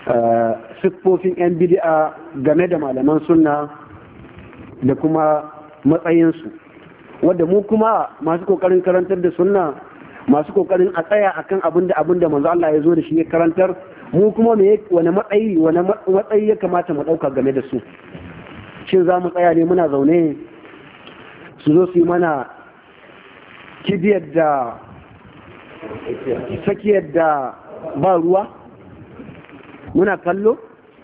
siffofin 'yan bid'a game da malaman sunna da kuma matsayinsu wadda mu kuma masu kokarin karantar da sunna masu kokarin a tsaya akan abin da abin da manzo Allah ya zo da shi ya karantar mu kuma me wani matsayi wani matsayi ya kamata mu dauka game da su shin za mu tsaya ne muna zaune su zo su yi mana kibiyar da sakiyar da ba ruwa muna kallo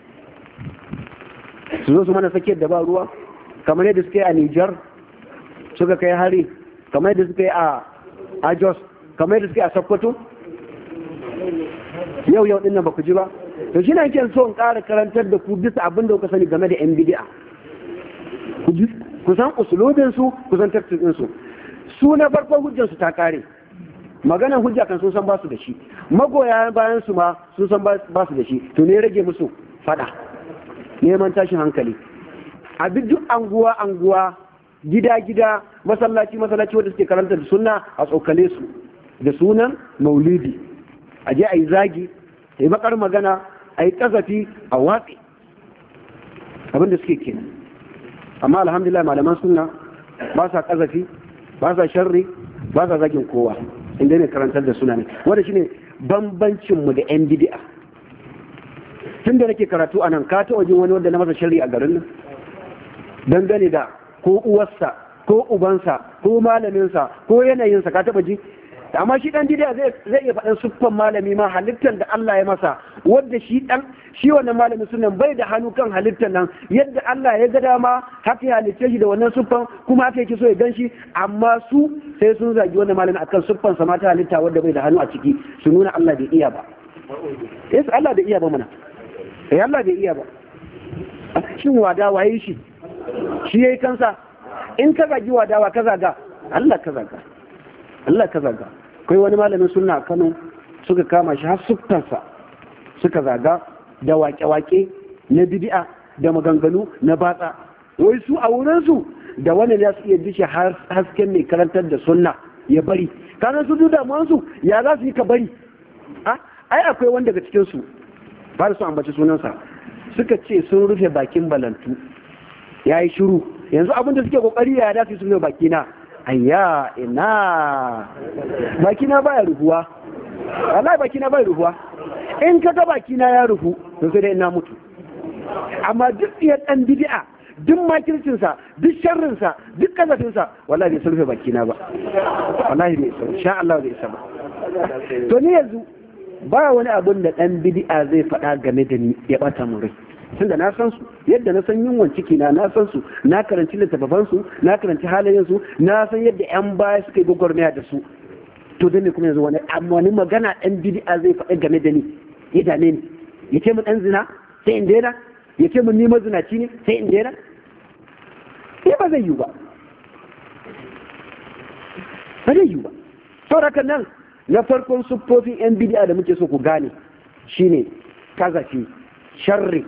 su zo su mana sakiyar da ba ruwa kamar yadda suka yi a Nijar suka kai hari kamar yadda suka yi a Jos kamar yadda suka yi a Sokoto yau yau din nan ba ku ji ba to shi ne so in ƙara karantar da ku bisa abin da kuka sani game da yan bid'a ku san usulubin su ku san tafsirin su su na farkon hujjar su ta kare maganan hujja kan sun san ba su da shi magoya bayan su ma sun san ba su da shi to ne rage musu fada neman tashin hankali a duk anguwa anguwa gida gida masallaci masallaci wanda suke karanta da sunna a tsokale su da sunan maulidi a je a yi zagi a yi bakar magana a yi kasafi a watsi abin da suke kenan amma alhamdulillah malaman sunna ba sa kasafi ba sa sharri ba sa zagin kowa inda ne karantar da suna ne wanda shine bambancin mu da yan bid'a tun da nake karatu a nan ka ta wajen wani wanda na masa sharri a garin nan dangane da ko uwarsa ko ubansa ko malaminsa ko yanayinsa ka taba ji amma shi dan bid'a zai zai iya faɗan siffan malami ma halittar da Allah ya masa wanda shi dan shi wannan malami sunan bai da hannu kan halittar nan yadda Allah ya ga dama haka ya halitta shi da wannan siffan kuma haka yake so ya gan shi amma su sai sun zagi wannan malami akan siffan sa mata halitta wanda bai da hannu a ciki su nuna Allah bai iya ba yes Allah bai iya ba mana eh Allah bai iya ba shin wada waye shi shi yayi kansa in ka zagi wadawa ka zaga Allah ka zaga Allah ka zaga kai wani malamin sunna a Kano suka kama shi har sukkansa suka zaga da wake-wake na bid'a da maganganu na batsa wai su a wurin su da wani ya su iya dishe hasken mai karantar da sunna ya bari kana su duk damuwan su ya za su yi ka bari ai akwai wanda daga cikin su ba da su ambaci sunansa suka ce sun rufe bakin balantu ya yi shiru yanzu abin da suke kokari ya dace su rufe bakina ayya ina bakina baya rufuwa wallahi bakina baya rufuwa in ka ga bakina ya rufu to sai dai ina mutu amma duk iya dan bid'a duk makircinsa duk sharrinsa duk kazafinsa wallahi bai sulfe bakina ba wallahi bai isa sha Allah bai isa ba to ni yanzu ba wani abun da dan bid'a zai faɗa game da ni ya bata mu rai tunda na san su yadda na san yunwan ciki na na san su na karanci littattafan su na karanci halayen su na san yadda yan baya suka yi gwagwarmaya da su to dan ne kuma yanzu wani wani magana dan bid'a zai faɗa game da ni ya dame ni ya ce mu dan zina sai in daina ya ce mu ni mazinaci ne sai in daina sai ba zai yi ba ba zai yi ba saboda nan na farkon siffofin yan bid'a da muke so ku gane shine kazafi sharri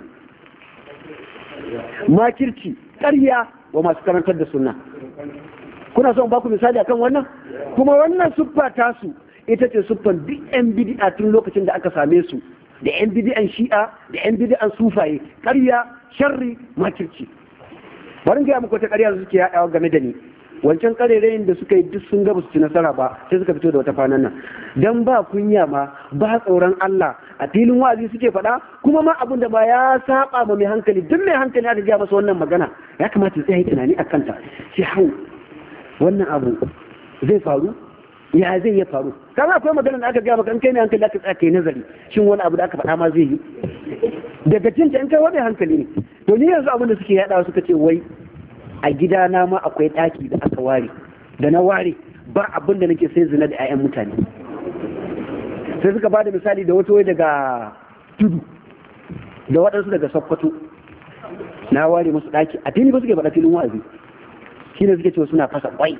makirci ƙarya wa masu karantar da sunna kuna son baku misali akan wannan kuma wannan siffa tasu ita ce siffan duk yan bid'a tun lokacin da aka same su da yan bid'an shi'a da yan bid'an sufaye ƙarya sharri makirci bari ga muku ta ƙarya da suke yaɗawa game da ni wancan ƙarerayin da suka yi duk sun ga su ci nasara ba sai suka fito da wata fanan nan dan ba kunya ma ba tsoron Allah a filin wa'azi suke faɗa kuma ma abin da ba ya saba ma mai hankali duk mai hankali aka gaya masa wannan magana ya kamata ya yi tunani a kanta sai hau wannan abu zai faru ya zai ya faru kaga akwai magana da aka gaya maka in kai ne hankali aka tsaya kai nazari shin wani abu da aka faɗa ma zai yi daga cinta in kai wani hankali ne to ni yanzu abin da suke yaɗawa suka ce wai a gidana ma akwai ɗaki da aka ware da na ware ba abin da nake sai zina da 'ya'yan mutane sai suka ba da misali da wata wai daga tudu da waɗansu daga sokoto na ware musu ɗaki a fili ba suke faɗa filin wa'azi shi ne suke cewa suna fasa kwai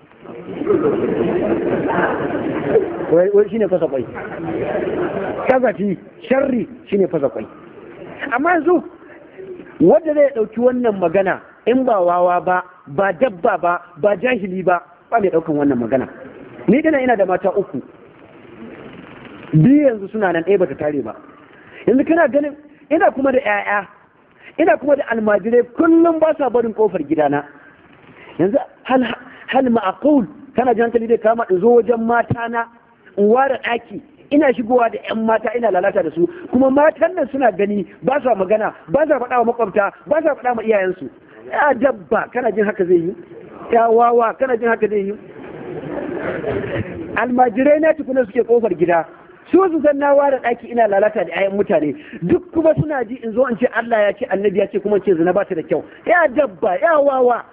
wai shi ne fasa kwai kazafi sharri shi ne fasa kwai amma yanzu wanda zai ɗauki wannan magana in ba wawa ba ba dabba ba ba jahili ba ba mai ɗaukan wannan magana ni dana ina da mata uku biyu yanzu suna nan ɗaya bata tare ba yanzu kana ganin ina kuma da 'ya'ya ina kuma da almajirai kullum ba sa barin kofar gidana yanzu hal hal ma'aqul kana jin hankali da kama in zo wajen mata na in ware ɗaki ina shigowa da 'yan mata ina lalata da su kuma matan nan suna gani ba sa magana ba sa faɗa wa makwabta ba sa faɗa ma iyayensu ya dabba kana jin haka zai yi ya wawa kana jin haka zai yi almajirai na tukuna suke kofar gida su su san na ware ɗaki ina lalata da 'ya'yan mutane duk kuma suna ji in zo in ce Allah ya ce annabi ya ce kuma ce zina ba ta da kyau ya dabba ya wawa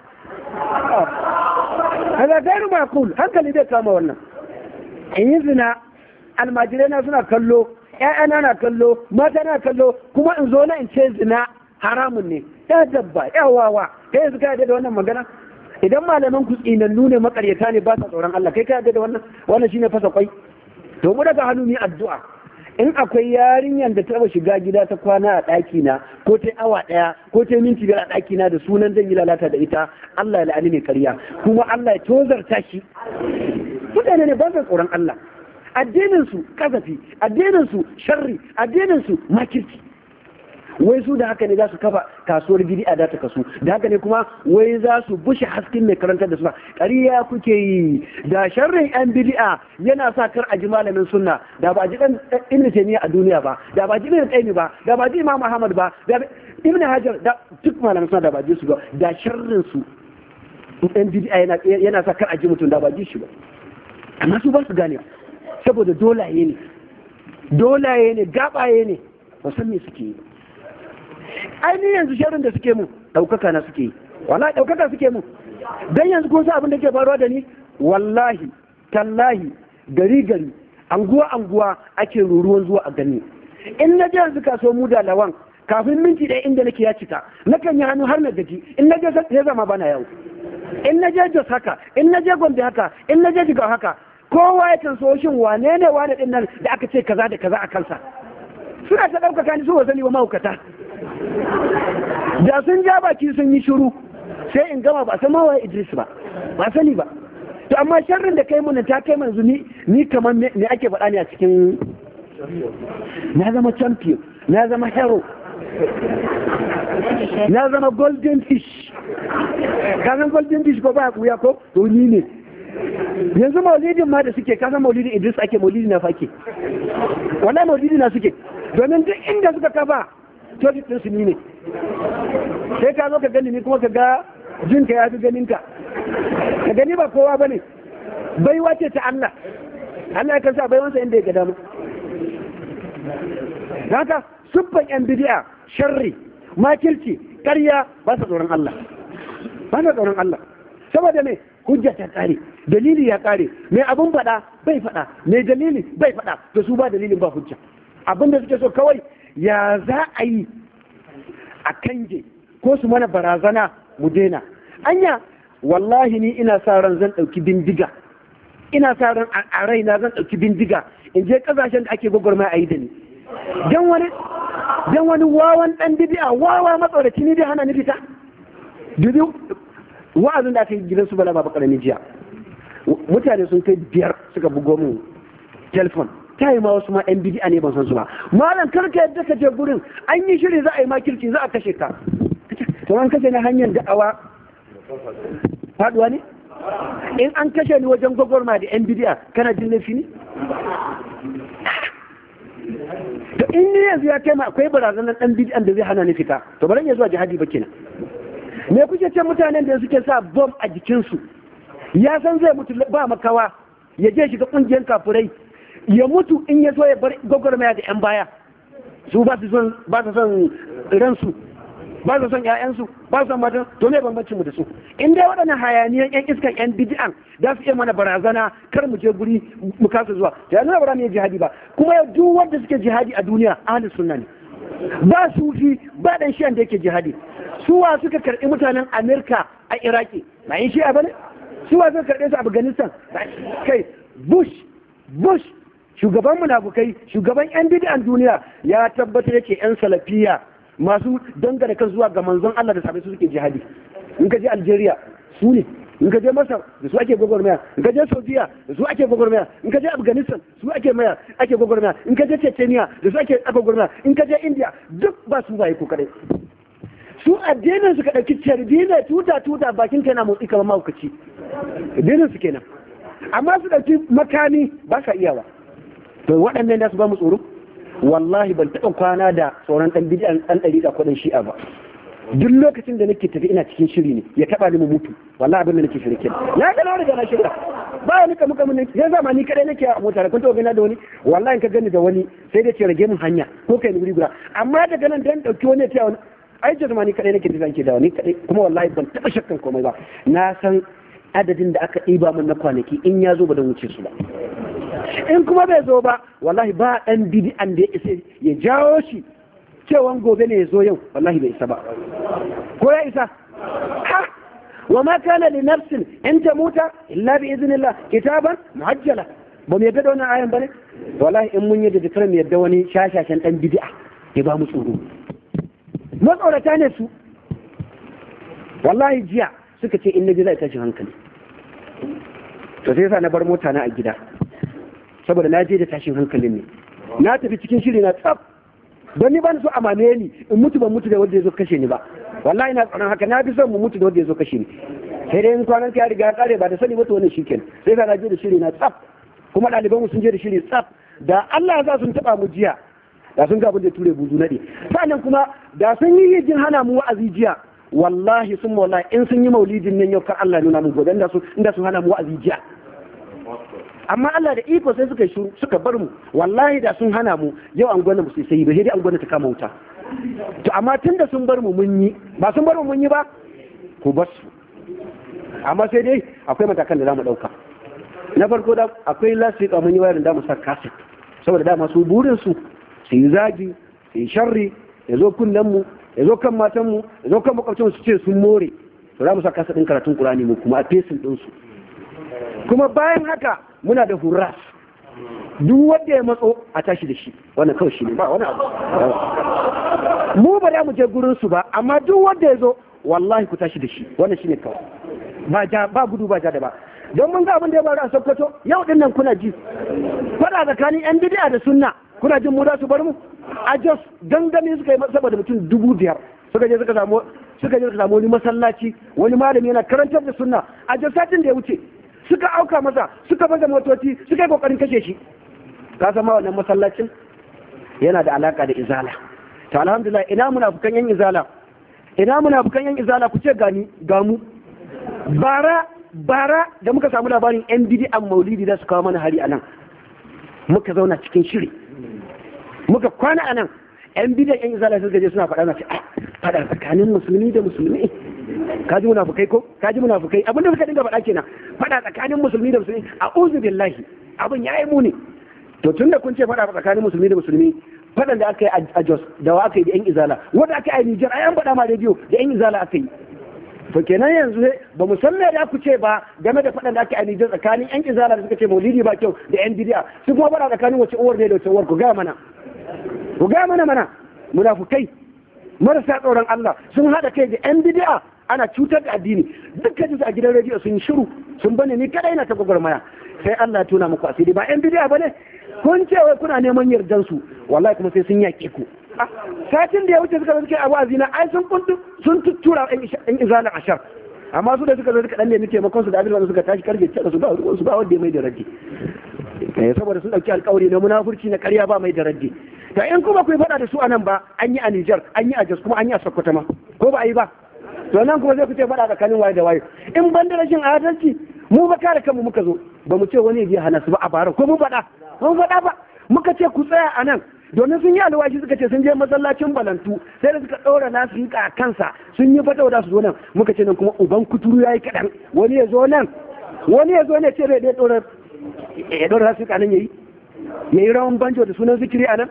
kaga gairu makul hankali zai kama wannan in yi zina almajirai na suna kallo ƴaƴana na kallo mata na kallo kuma in zo na in ce zina haramun ne ya dabba ya wawa kai yanzu ka da wannan magana idan malaman ku tsinannu ne makaryata ne ba sa tsoron Allah kai ka yarda da wannan wannan shine fasa kwai to mu daga hannu ni addu'a in akwai yarinyar da ta taba shiga gida ta kwana a ɗaki na ko ta awa ɗaya ko ta minti biyar a ɗaki na da sunan zan yi lalata da ita Allah ya la'ani ne karya kuma Allah ya tozarta shi mutane ne ba sa tsoron Allah addinin su kasafi addinin su sharri addinin su makirci wai su da haka ne za su kafa kasuwar bid'a da ta kasu da haka ne kuma wai za su bushe hasken mai karantar da suna ƙarya kuke yi da sharrin yan bid'a yana sa kar a ji malamin sunna da ba ji dan ibn taymiya a duniya ba da ba ji ibn qayyim ba da ba ji imam ahmad ba da ibn hajar da duk malamin sunna da ba ji su ba da sharrin su yan bid'a yana yana sa kar a ji mutum da ba ji shi ba amma su ba su gane saboda dolaye ne dolaye ne gabaye ne ba san me suke yi ainihin yanzu sharin da suke mu ɗaukaka na suke yi wala ɗaukaka suke mu don yanzu kun sa abin da ke faruwa da ni wallahi tallahi gari gari anguwa anguwa ake ruruwan zuwa a gani in na je yanzu kaso mu da lawan kafin minti ɗaya inda nake ya cika nakan yi hannu har na gaji in na je ya zama bana yau in na je jos haka in na je gombe haka in na je jigawa haka kowa ya kan so shin wane ne wane ɗin nan da aka ce kaza da kaza a kansa suna ta ɗaukaka ni su wasani wa mahaukata da sun ja baki sun yi shiru sai in gama ba san mawa Idris ba ba sani ba to amma sharrin da kai mun ta kai manzu ni ni kamar me ake faɗa ne a cikin na zama champion na zama hero na zama golden fish ka san golden fish ko ba kuya ko to ni ne yanzu maulidin ma da suke kasan maulidin Idris ake maulidi na fake wallahi maulidi na suke domin duk inda suka kafa toilet ɗin su ni ne sai ka zo ka gani ni kuma ka ga jinka ya fi ganinka ka gani ba kowa ba ne baiwa ce ta Allah Allah ya kansa baiwansa inda ya ga dama haka subban yan bidi'a sharri makirci ƙarya ba sa tsoron Allah ba sa tsoron Allah saboda me hujja ta kare dalili ya kare mai abun faɗa bai faɗa mai dalili bai faɗa da su ba dalilin ba hujja abinda suke so kawai ya za a yi a kange ko su mana barazana mu daina anya wallahi ni ina sa ran zan ɗauki bindiga ina sa ran a raina zan ɗauki bindiga in je ƙasashen da ake gwagwarma a yi da ni dan wani dan wani wawan ɗan bidi'a wawa matsoraci ni dai hana ni fita dubi wa'azin da aka yi gidan su bala ba ƙarami jiya mutane sun kai biyar suka bugo mu telefon ta yi ma wasu ma yan bidi'a ne ban san su ba malam kar ka yadda ka je gurin an yi shiri za a yi makirci za a kashe ka to an kashe ni hanyar da'awa faduwa ne in an kashe ni wajen gwagwarma da yan bidi'a kana jin laifi ne to in ni yanzu ya kai ma akwai barazanar dan bidi'an da zai hana ni fita to bari ya zuwa jihadi ba kenan me kuke ce mutanen da suke sa bom a jikinsu ya san zai mutu ba makawa ya je shiga kungiyar kafurai ya mutu in ya so ya bar gwagwarmaya da 'yan baya su ba su son ba su son ransu ba su son ƴaƴansu ba su son matan to me bambancin mu da su in dai waɗannan hayaniyan ƴan iskan ƴan bid'an za su iya mana barazana kar mu je guri mu kasa zuwa to yanzu ba za mu yi jihadi ba kuma yau duk wanda suke jihadi a duniya ahli sunna ne ba sufi ba dan shi'an da yake jihadi suwa suka karɓi mutanen Amerika a Iraki ba yin shi'a bane suwa suka karɓe su a Afghanistan kai Bush Bush shugaban munafukai shugaban yan bid'an duniya ya tabbatar yake yan salafiya masu dangane kan zuwa ga manzon Allah da sabai su suke jihadi in ka je Algeria su ne in ka je masar da su ake gwagwarmaya in ka je saudiya da su ake gwagwarmaya in ka je afghanistan su ake maya ake gwagwarmaya in ka je chechnya da su ake gwagwarmaya in ka je india duk ba su baye ko kadai su addinin su ka dauki carbi ne tuta tuta bakin kai na motsi kamar mahaukaci addinin su kenan amma su dauki makami ba sa iyawa to waɗannan da su ba mu tsoro wallahi ban taɓa kwana da tsoron ɗan bidiyan ɗan ɗari da kuɗin shi'a ba duk lokacin da nake tafi ina cikin shiri ne ya taba ni mu mutu wallahi abin da nake shirke ya ga na riga na shirya ba wani kamu kamu ne ya zama ni kadai nake a mota kun taɓa gani da wani wallahi in ka gani da wani sai dai ce rage min hanya ko kai ni guri guda amma daga nan dan dauki wani ya wani ai jazma ni kadai nake tafi ke da wani kadai kuma wallahi ban taɓa shakkan komai ba na san adadin da aka ɗiba min na kwanaki in ya zo ba don wuce su ba in kuma bai zo ba wallahi ba ɗan bidi'an da ya isa ya jawo shi cewan gobe ne ya zo yau wallahi bai isa ba ko ya isa ha wa ma kana li nafsin in tamuta illa bi iznillah kitaban muajjala ba mu yadda da wannan ayan bane wallahi in mun yadda da mu yadda wani shashashan dan bid'a ya ba mu tsoro matsorata ne su wallahi jiya suka ce in naji zai tashi hankali to sai yasa na bar mota na a gida saboda na je da tashin hankalin ne na tafi cikin shiri na tsaf don ni ba so a mame ni in mutu ban mutu da wanda ya zo kashe ni ba wallahi na tsaron haka na fi son mu mutu da wanda ya zo kashe ni sai dai in kwanan ya riga ya kare ba da sani mutu wannan shikenan sai ka na je da shiri na tsaf kuma ɗaliban mu sun je da shiri tsaf da Allah ya sa sun taba mu jiya da sun ga abin da ture buzu nade sannan kuma da sun yi jin hana mu wa'azi jiya wallahi sun wallahi in sun yi maulidin nan yau kar Allah nuna mu gobe inda su inda sun hana mu wa'azi jiya amma Allah da iko sai suka shuru suka bar mu wallahi da sun hana mu yau an gwana mu sai ba sai dai an gwana ta kama wuta to amma tunda sun bar mu mun yi ba sun bar mu mun yi ba ku bar su amma sai dai akwai matakan da zamu dauka na farko da akwai lasika mun yi wayar da mu sa kaset saboda dama su burin su su yi zagi su yi sharri ya zo kunnen mu ya zo kan matan mu ya zo kan makwabcin su ce sun more to za mu sa kaset din karatun Qur'ani mu kuma a fesin din su kuma bayan haka muna da hurras duk wanda ya matso a tashi da shi wannan kawai shi ne ba wani abu mu ba za mu je gurin su ba amma duk wanda ya zo wallahi ku tashi da shi wannan shi ne kawai ba ja ba gudu ba ja da ba don mun ga abin da ya faru a Sokoto yau din nan kuna ji fada tsakanin yan bid'a da sunna kuna jin mu za su bar mu a Jos gangami suka yi saboda mutum dubu biyar suka je suka samu suka je suka samu wani masallaci wani malami yana karantar da sunna a Jos satin da ya wuce suka auka masa suka baza motoci suka yi kokarin kashe shi ka san ma wannan masallacin yana da alaka da izala to alhamdulillah ina munafukan yan izala ina munafukan yan izala ku ce gani ga mu bara bara da muka samu labarin yan bid'an maulidi da su kawo mana hari anan muka zauna cikin shiri muka kwana anan yan bid'an yan izala suka je suna faɗa na ce faɗa tsakanin musulmi da musulmi kaji munafukai ko kaji munafukai abin da suka dinga faɗa kenan faɗa tsakanin musulmi da musulmi a uzu billahi abin ya yi muni to tunda kun ce faɗa tsakanin musulmi da musulmi faɗan da aka yi a Jos da wa aka yi da yan izala wanda aka yi a Nijar ai an faɗa ma rediyo da yan izala aka yi to kenan yanzu ba mu san me da ku ce ba game da faɗan da aka yi a Nijar tsakanin yan izala da suka ce maulidi ba kyau da yan bidiya su kuma faɗa tsakanin wace uwar ne da wace uwar ku ga mana ku ga mana mana munafukai marasa tsoron Allah sun haɗa kai da yan bidiya ana cutar da addini dukkan su a gidan rediyo sun yi shiru sun bane ni kadai na ta gwagwarmaya sai Allah ya tuna muku asiri ba yan bidiya bane kun ce wai kuna neman yardan su wallahi kuma sai sun yaƙe ku satin da ya wuce suka zo suka yi abu azina ai sun kuntu sun tuttura yan izalin ashar amma su da suka zo suka dan nemi taimakon su da abin da suka tashi karfe da su ba ruwan su ba wanda ya mai da raddi saboda sun dauki alkawari na munafurci na ƙarya ba mai da raddi to in kuma ku faɗa da su anan ba an yi a Nijar an yi a Jos kuma an yi a Sokoto ma ko ba a yi ba to nan kuma zai fice faɗa tsakanin waye da waye in ban da rashin adalci mu ba kare kanmu muka zo ba mu ce wani ya hana su ba a bara ko mu faɗa mun faɗa ba muka ce ku tsaya a nan domin sun yi alwashi suka ce sun je masallacin balantu sai da suka ɗora nasu yi a kansa sun yi fata da su zo nan muka ce nan kuma uban kuturu ya yi kaɗan wani ya zo nan wani ya zo ne ce bai ɗora ya ɗora nasu yi nan ya yi ya yi rawan banjo da sunan zikiri a nan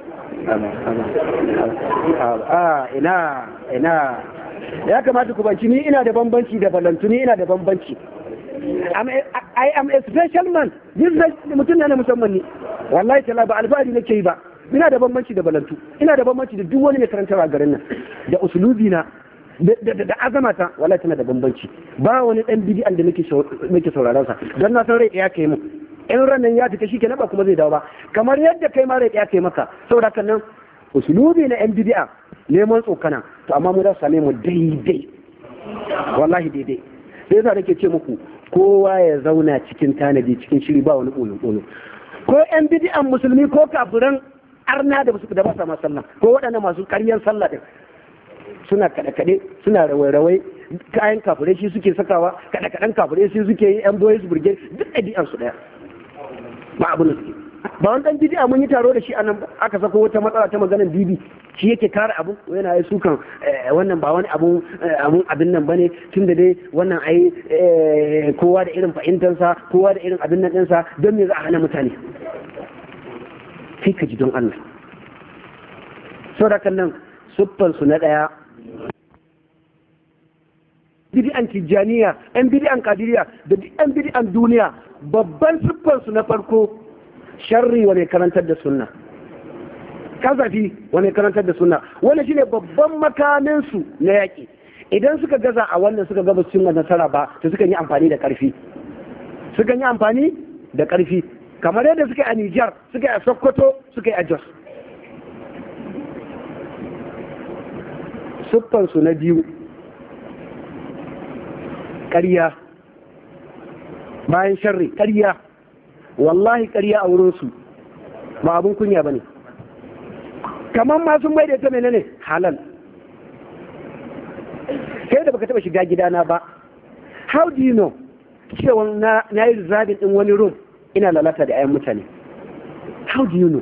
ina ina ya kamata ku banci ni ina da bambanci da balantu ni ina da bambanci I am a special man mutum na musamman ne wallahi tala ba alfahari nake yi ba ina da bambanci da balantu ina da bambanci da duk wani mai karantarwa garin nan da usulubi na da azamata wala tana da bambanci ba wani dan bidi'an da nake nake sauraron sa dan na san rai ya kai mu in ranan ya fita shikenan ba kuma zai dawo ba kamar yadda kai ma rai ya kai maka saboda kan nan usulubi na yan bidi'a neman tsokana to amma mu da same mu daidai wallahi daidai sai yasa nake ce muku kowa ya zauna cikin tanadi cikin shiri ba wani ɓulu ko yan bidi'an musulmi ko kafiran arna da da ba sa ma sallah ko waɗannan masu ƙaryan sallah din suna kaɗe-kaɗe suna rawai-rawai kayan kafirai shi suke sakawa kaɗe-kaɗen kafirai shi suke yi yan boys brigade duk ɗabi'an su ɗaya ba abu da suke ba wani ɗan bidi'a mun yi taro da shi a nan aka sako wata matsala ta maganar bibi shi yake kare abu yana yi sukan wannan ba wani abun abun abin nan bane tun da dai wannan ai kowa da irin fahimtarsa kowa da irin abin nan ɗinsa don me za a hana mutane sai ka ji don Allah saboda nan siffansu na ɗaya bidi'an tijjaniya yan bidi'an kadiriya da yan bidi'an duniya babban siffansu na farko sharri wa mai karantar da sunna kazafi wa mai karantar da sunna wani shine babban makaminsu na yaƙi idan suka gaza a wannan suka gaba cin nasara ba to suka yi amfani da ƙarfi suka yi amfani da ƙarfi kamar yadda suka yi a Nijar suka yi a Sokoto suka yi a Jos siffansu na biyu ƙarya bayan sharri ƙarya wallahi ƙarya a wurinsu ba abin kunya ba ne kamar masu mai da ita menene halal kai da baka taba shiga gidana ba how do you know cewa na yi rizabin din wani room ina lalata da ayan mutane how do you know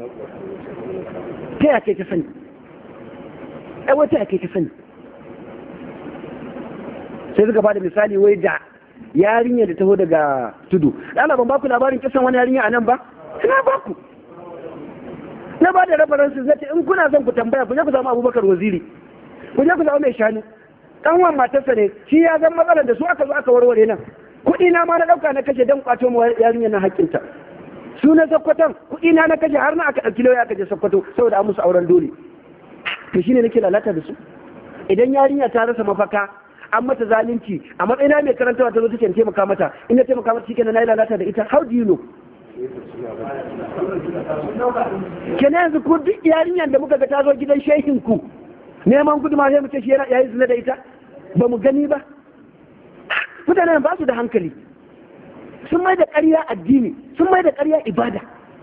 ta yake ka sani ai wata yake ka sani sai suka bada misali wai da yarinya da taho daga tudu ɗana ban baku labarin kisan wani yarinya a nan ba ina baku na ba da references na ce in kuna son ku tambaya ku je ku samu abubakar waziri ku je ku samu mai shanu kanwan matarsa ne shi ya zan matsalar da su aka zo aka warware nan kuɗi na ma na ɗauka na kashe don kwato mu yarinya na haƙƙinta su na sakkwatan kuɗi na na kashe har na aka ɗauki lauya aka je sakkwato saboda an musu auren dole to shine nake lalata da su idan yarinya ta rasa mafaka an mata zalunci a matsayina mai karantawa ta zo take taimaka mata in na taimaka mata shikenan na yi lalata da ita how do you know kenan yanzu ku duk yarinyar da muka ga ta zo gidan shehin ku neman gudu ma sai mu ce shi ya yi zina da ita ba mu gani ba mutanen ba su da hankali sun mai da ƙarya addini sun mai da ƙarya ibada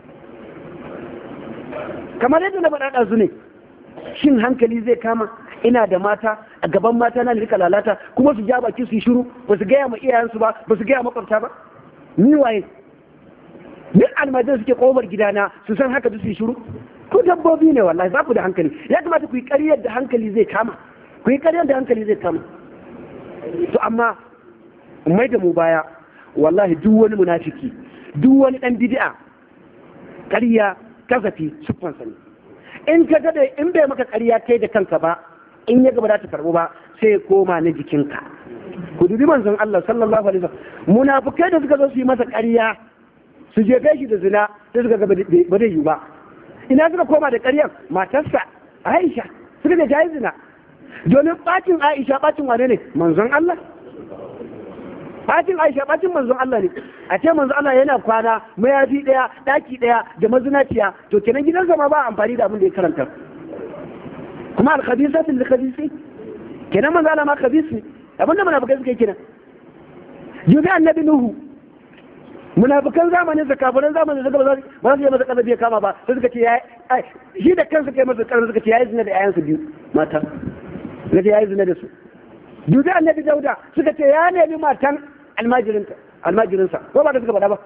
kamar yadda na faɗaɗa su ne shin hankali zai kama ina da mata a gaban mata na rika lalata kuma su ja baki su yi shiru ba su gaya ma iyayensu ba ba su gaya makwabta ba ni waye duk almajiran suke kofar gidana su san haka su yi shiru ku dabbobi ne wallahi ba ku da hankali ya kamata ku yi ƙaryar da hankali zai kama ku yi ƙaryar da hankali zai kama to amma mai da mu baya wallahi duk wani munafiki duk wani dan bid'a ƙarya kasafi siffansa ne in ka ga in bai maka ƙarya kai da kanka ba in ya gaba za ta karɓu ba sai ya koma na jikinka ku dubi manzon Allah sallallahu alaihi wasallam munafikai da suka zo su yi masa ƙarya su je kai shi da zina sai suka ga ba zai yi ba ina suka koma da ƙaryar matarsa Aisha suka da jayi zina domin bacin Aisha bacin wane ne manzon Allah bacin Aisha bacin manzon Allah ne a ce manzon Allah yana kwana mayafi daya daki daya da mazinaciya to kenan gidansa ma ba amfani da abin da ya karanta kuma al-khabisatu lil-khabisi kenan manzon Allah ma khabis ne abinda munafikai suka yi kenan jubi annabi nuhu munafikan zamanin sa kafiran zamanin sa ba za su yi masa kazabi ya kama ba sai suka ce ya shi da kansa kai masa kazabi suka ce ya yi zina da ƴaƴansa biyu mata suka ce ya yi zina da su dubi annabi dauda suka ce ya nemi matan almajirinta almajirinsa ko ba da suka faɗa ba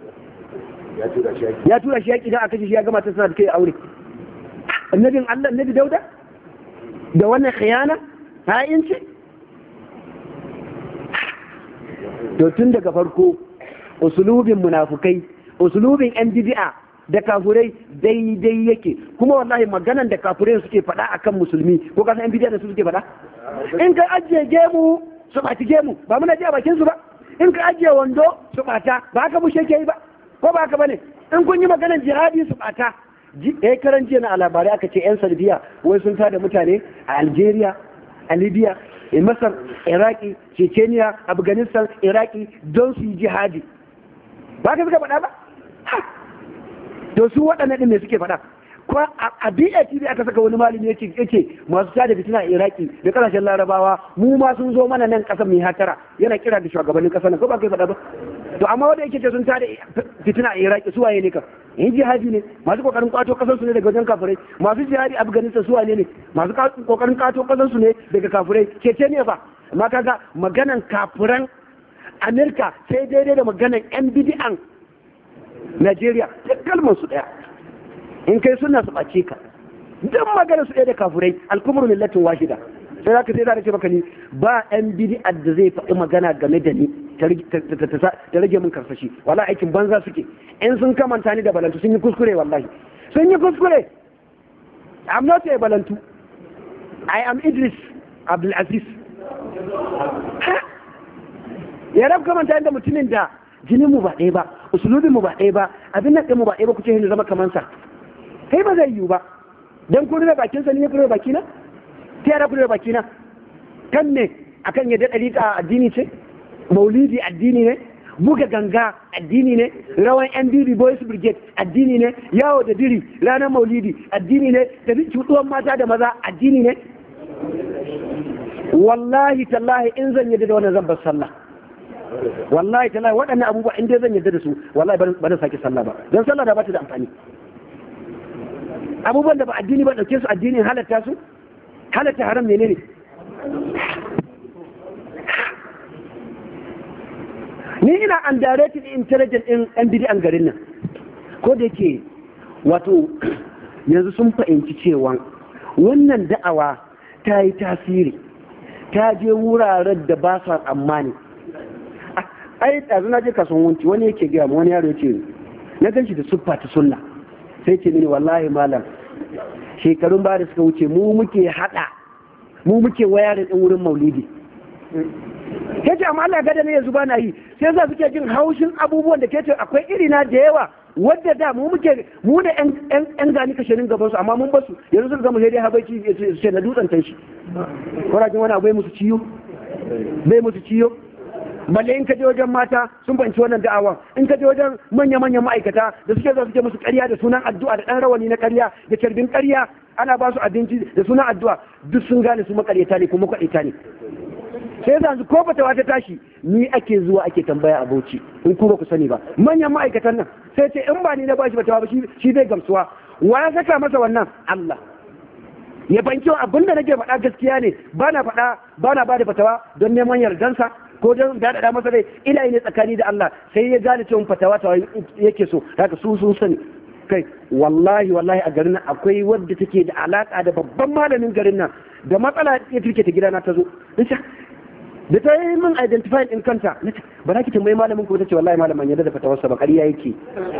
ya tura shi yaƙi don a kashe shi ya gama ta sana da kai aure annabin Allah annabi dauda da wannan khiyana ha'inci to tun daga farko usulubin munafukai usulubin yan bid'a da kafurai daidai yake kuma wallahi maganan da kafurai suke faɗa akan musulmi ko kasan yan bid'a da su suke faɗa in ka ajiye gemu su ɓaci gemu ba muna ji a bakin su ba in ka ajiye wando su ɓata ba haka bushe ke yi ba ko ba haka bane in kun yi maganan jihadi su ɓata eh karan jiya na labarai aka ce yan salbiya wai sun tada mutane a Algeria a libya a masar iraki chechenia afghanistan iraki don su yi jihadi ba ka suka faɗa ba to su waɗannan ɗin ne suke faɗa ko a BATV aka saka wani malami yake yake masu tada fitina a Iraki da kasashen Larabawa mu ma sun zo mana nan kasar mai hatara yana kira da shugabannin kasar nan ko ba kai faɗa ba to amma wanda yake ce sun tada fitina a Iraki su waye ne ka yin jihadi ne masu kokarin kwato kasar su ne daga wajen kafirai masu jihadi Afghanistan su waye ne masu kokarin kwato kasar su ne daga kafirai kece ne fa amma kaga maganan kafiran Amerika sai daidai da maganan yan bidi'an Najeriya duk kalmar su daya in kai suna su ɓace ka duk magana su ɗaya da kafurai alkumar millatin wahida sai za ka sai za ka ce maka ni ba yan bid'ar da zai faɗi magana game da ni ta rage min karsashi wala aikin banza suke in sun kamanta ni da balantu sun yi kuskure wallahi sun yi kuskure I'm not a balantu I am Idris Abdulaziz ya rab kamanta da mutumin da jinin mu ba ɗaya ba usulubin mu ba ɗaya ba abin nan ɗin mu ba ɗaya ba kuce hin zama kamar sa kai ba zai yiwu ba dan kun rufe bakin sa ne kun rufe bakina ta yara kun rufe bakina kan ne akan yadda ɗariƙa addini ce maulidi addini ne buga ganga addini ne rawan NDB Boys Brigade addini ne yawo da diri ranar maulidi addini ne da cutuwan mata da maza addini ne wallahi tallahi in zan yadda da wannan zan bar sallah wallahi tallahi waɗannan abubuwa in dai zan yadda da su wallahi ba zan sake sallah ba don sallah da ba ta da amfani abubuwan da ba addini ba ɗauke su addinin halatta su halatta haram ne ne ni ina undirected intelligent in yan bidi'an garin nan ko da yake wato yanzu sun fahimci cewa wannan da'awa ta yi tasiri ta je wuraren da ba sa tsammani ai ɗazu na je kasuwanci wani yake gaya wani yaro ya ce na gan shi da siffa ta sunna sai ce mini wallahi malam shekarun ba da suka wuce mu muke hada mu muke wayarin din wurin maulidi kace amma Allah gada ne yanzu ba na yi sai za suke jin haushin abubuwan da kace akwai irina da yawa wadda da mu muke mu da yan yan gani kashirin gaban su amma mun basu yanzu sun gama sai dai habaici sai na dutsen shi kurajin wani abu bai musu ciyo bai musu ciyo balle in ka je wajen mata sun banci wannan da'awa in ka je wajen manya-manyan ma'aikata da suke zuwa suke musu ƙarya da sunan addu'a da ɗan rawani na ƙarya da carbin ƙarya ana ba su abinci da sunan addu'a duk sun gane su makaryata ne kuma kwaɗita ne sai yanzu ko bata wata tashi ni ake zuwa ake tambaya a bauchi in ku ba ku sani ba manyan ma'aikatan nan sai ce in ba ni na bashi bata ba shi zai gamsuwa wa ya saka masa wannan Allah ya banki abinda nake faɗa gaskiya ne ba na faɗa ba na ba da fatawa don neman yardansa ko don daɗaɗa masa dai ina ne tsakani da Allah sai ya gane cewa fatawa ta yake so haka su sun sani kai wallahi wallahi a garin nan akwai wadda take da alaka da babban malamin garin nan da matsala ya turke ta gidana ta zo da ta yi min identifying in kanta ba za ki tambayi malamin ko ta ce wallahi malamin yadda da fatawarsa ba ƙarya yake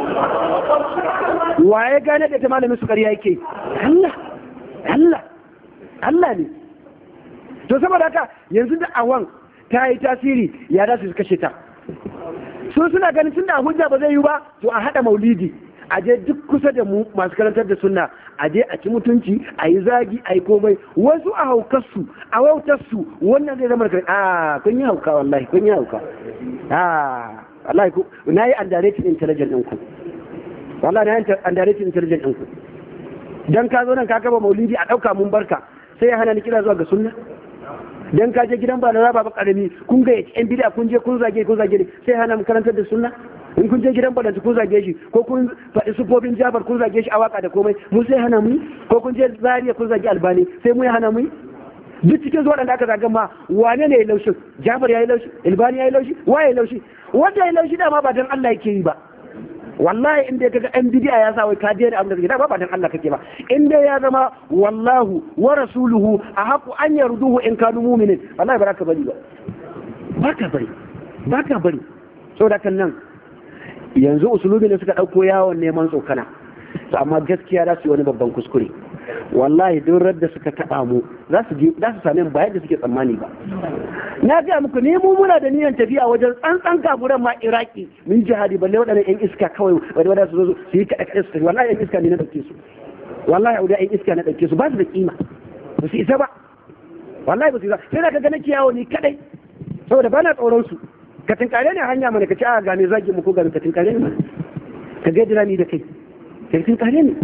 wa ya gane da ta malamin su ƙarya yake Allah Allah Allah ne to saboda haka yanzu da awan ta yi tasiri ya da su kashe ta sun suna ganin tun da hujja ba zai yi ba to a haɗa maulidi a je duk kusa da mu masu karantar da sunna a je a ci mutunci a yi zagi a yi komai wasu a haukarsu a wautarsu wannan zai zama a kun yi hauka wallahi kun yi hauka a wallahi ku na yi underrated intelligent ɗinku wallahi na yi underrated intelligent ɗinku dan ka zo nan ka gaba maulidi a ɗauka mun barka sai ya hana ni kira zuwa ga sunna dan ka je gidan balara baba karami kun ga yan bid'a kun je kun zage kun zage sai hana mu karantar da sunna in kun je gidan balanta kun zage shi ko kun faɗi sufofin jabar kun zage shi a waka da komai mu sai hana mu ko kun je zariya kun zage albani sai mu ya hana mu duk cikin zuwa da aka zagan ma wane ne ya laushi jabar ya yi laushi albani ya yi laushi wa ya yi laushi wanda ya yi laushi dama ba dan Allah yake yi ba wallahi in dai kaga yan bidiya ya sa wai ka daina abin da kake ba ba dan Allah kake ba in dai ya zama wallahu wa rasuluhu a haku an yarduhu in kanu mu'minin wallahi ba ka bari ba ba ka bari ba ka bari saboda kan nan yanzu usulubi ne suka dauko yawon neman tsokana to amma gaskiya za su yi wani babban kuskure wallahi duk radda suka taɓa mu za su za su same mu ba yadda suke tsammani ba na ga muku ne mu muna da niyyar tafiya wajen tsantsan kafuran ma iraki min jihadi balle waɗannan yan iska kawai wadda wadda su zo su yi kaɗa kaɗa su tafi wallahi yan iska ne na ɗauke su wallahi auda yan iska na ɗauke su ba su da kima ba su isa ba wallahi ba su yi sai da ka ga nake yawo ni kadai saboda ba na tsoron su ka tinkare ne hanya mana ka ci a game zagi mu ko game ka tinkare ne mana ka ga dira ni da kai ka tinkare ne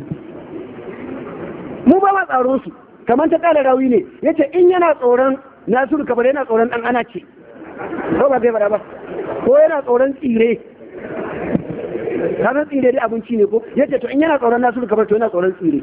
mu ba ma tsaron su kamar ta kala rawi ne yace in yana tsoron nasiru kabar yana tsoron dan ana ce ko ba zai ba ko yana tsoron tsire kasan tsire dai abinci ne ko yace to in yana tsoron nasiru kabar to yana tsoron tsire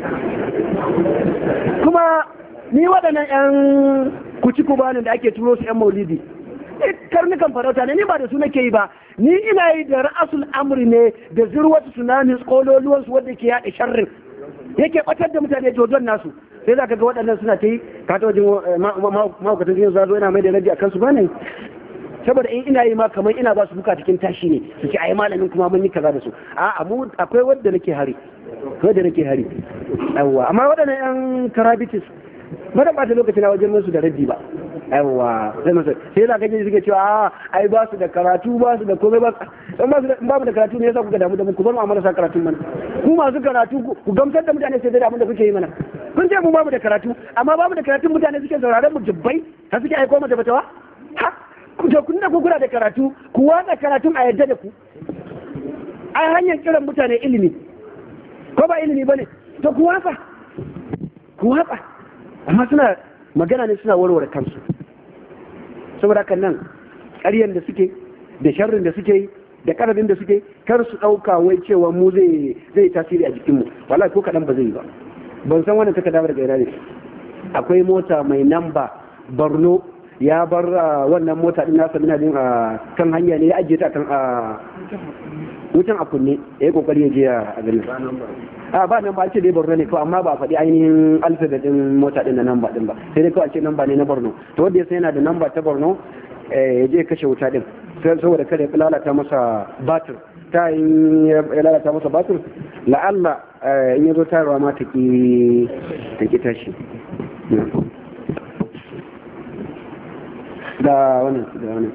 kuma ni waɗannan 'yan kuci kubanin da ake turo su 'yan maulidi karnukan farauta ne ni ba da su nake yi ba ni ina yi da ra'asul amri ne da zirwatu tsunami kololuwan su wanda ke yaɗa sharrin yake batar da mutane dodon nasu sai za ka ga waɗannan suna ta yi ka ta wajen mahaukatan jini zazo yana mai da rabi a kansu ba ne saboda in ina yi ma kamar ina ba su buka cikin tashi ne su ce ai malamin kuma mun yi kaza da su a'a mu akwai wanda nake hari wanda nake hari yawwa amma waɗannan yan karabitis ba da ɓata lokaci na wajen musu da raddi ba yawwa sai masu sai da kake suke cewa a ai ba su da karatu ba su da komai ba in ba su ba mu da karatu ne yasa kuka damu da mu ku bar mu amma sa karatu mana ku masu karatu ku gamsar da mutane sai da abin da kuke yi mana kun ce mu ba mu da karatu amma ba mu da karatu mutane suke sauraron mu jibbai har suke aiko mata batawa ha ku da kun da ku kula da karatu ku watsa karatun a yadda da ku ai hanyar kiran mutane ilimi ko ba ilimi bane to ku watsa ku watsa amma suna magana ne suna warware kansu saboda haka nan ƙaryan da suke da sharrin da suke yi da ƙarfin da suke kar su ɗauka wai cewa mu zai zai tasiri a jikinmu wallahi ko kaɗan ba zai yi ba ban san wannan takarda daga ina ne akwai mota mai namba borno ya bar wannan mota din nasa muna jin a kan hanya ne ya ajiye ta kan a wutan a kunne ya yi kokari ya je a gari a ba nan ba ce dai borno ne kawai amma ba faɗi ainihin alfabet din mota din da namba din ba sai dai kawai ce namba ne na borno to wanda ya sai yana da namba ta borno ya je kashe wuta din saboda kada ya lalata masa batir ta in ya lalata masa batir la'alla in ya zo tayarwa ma ta ki ta ki tashi da wannan da wannan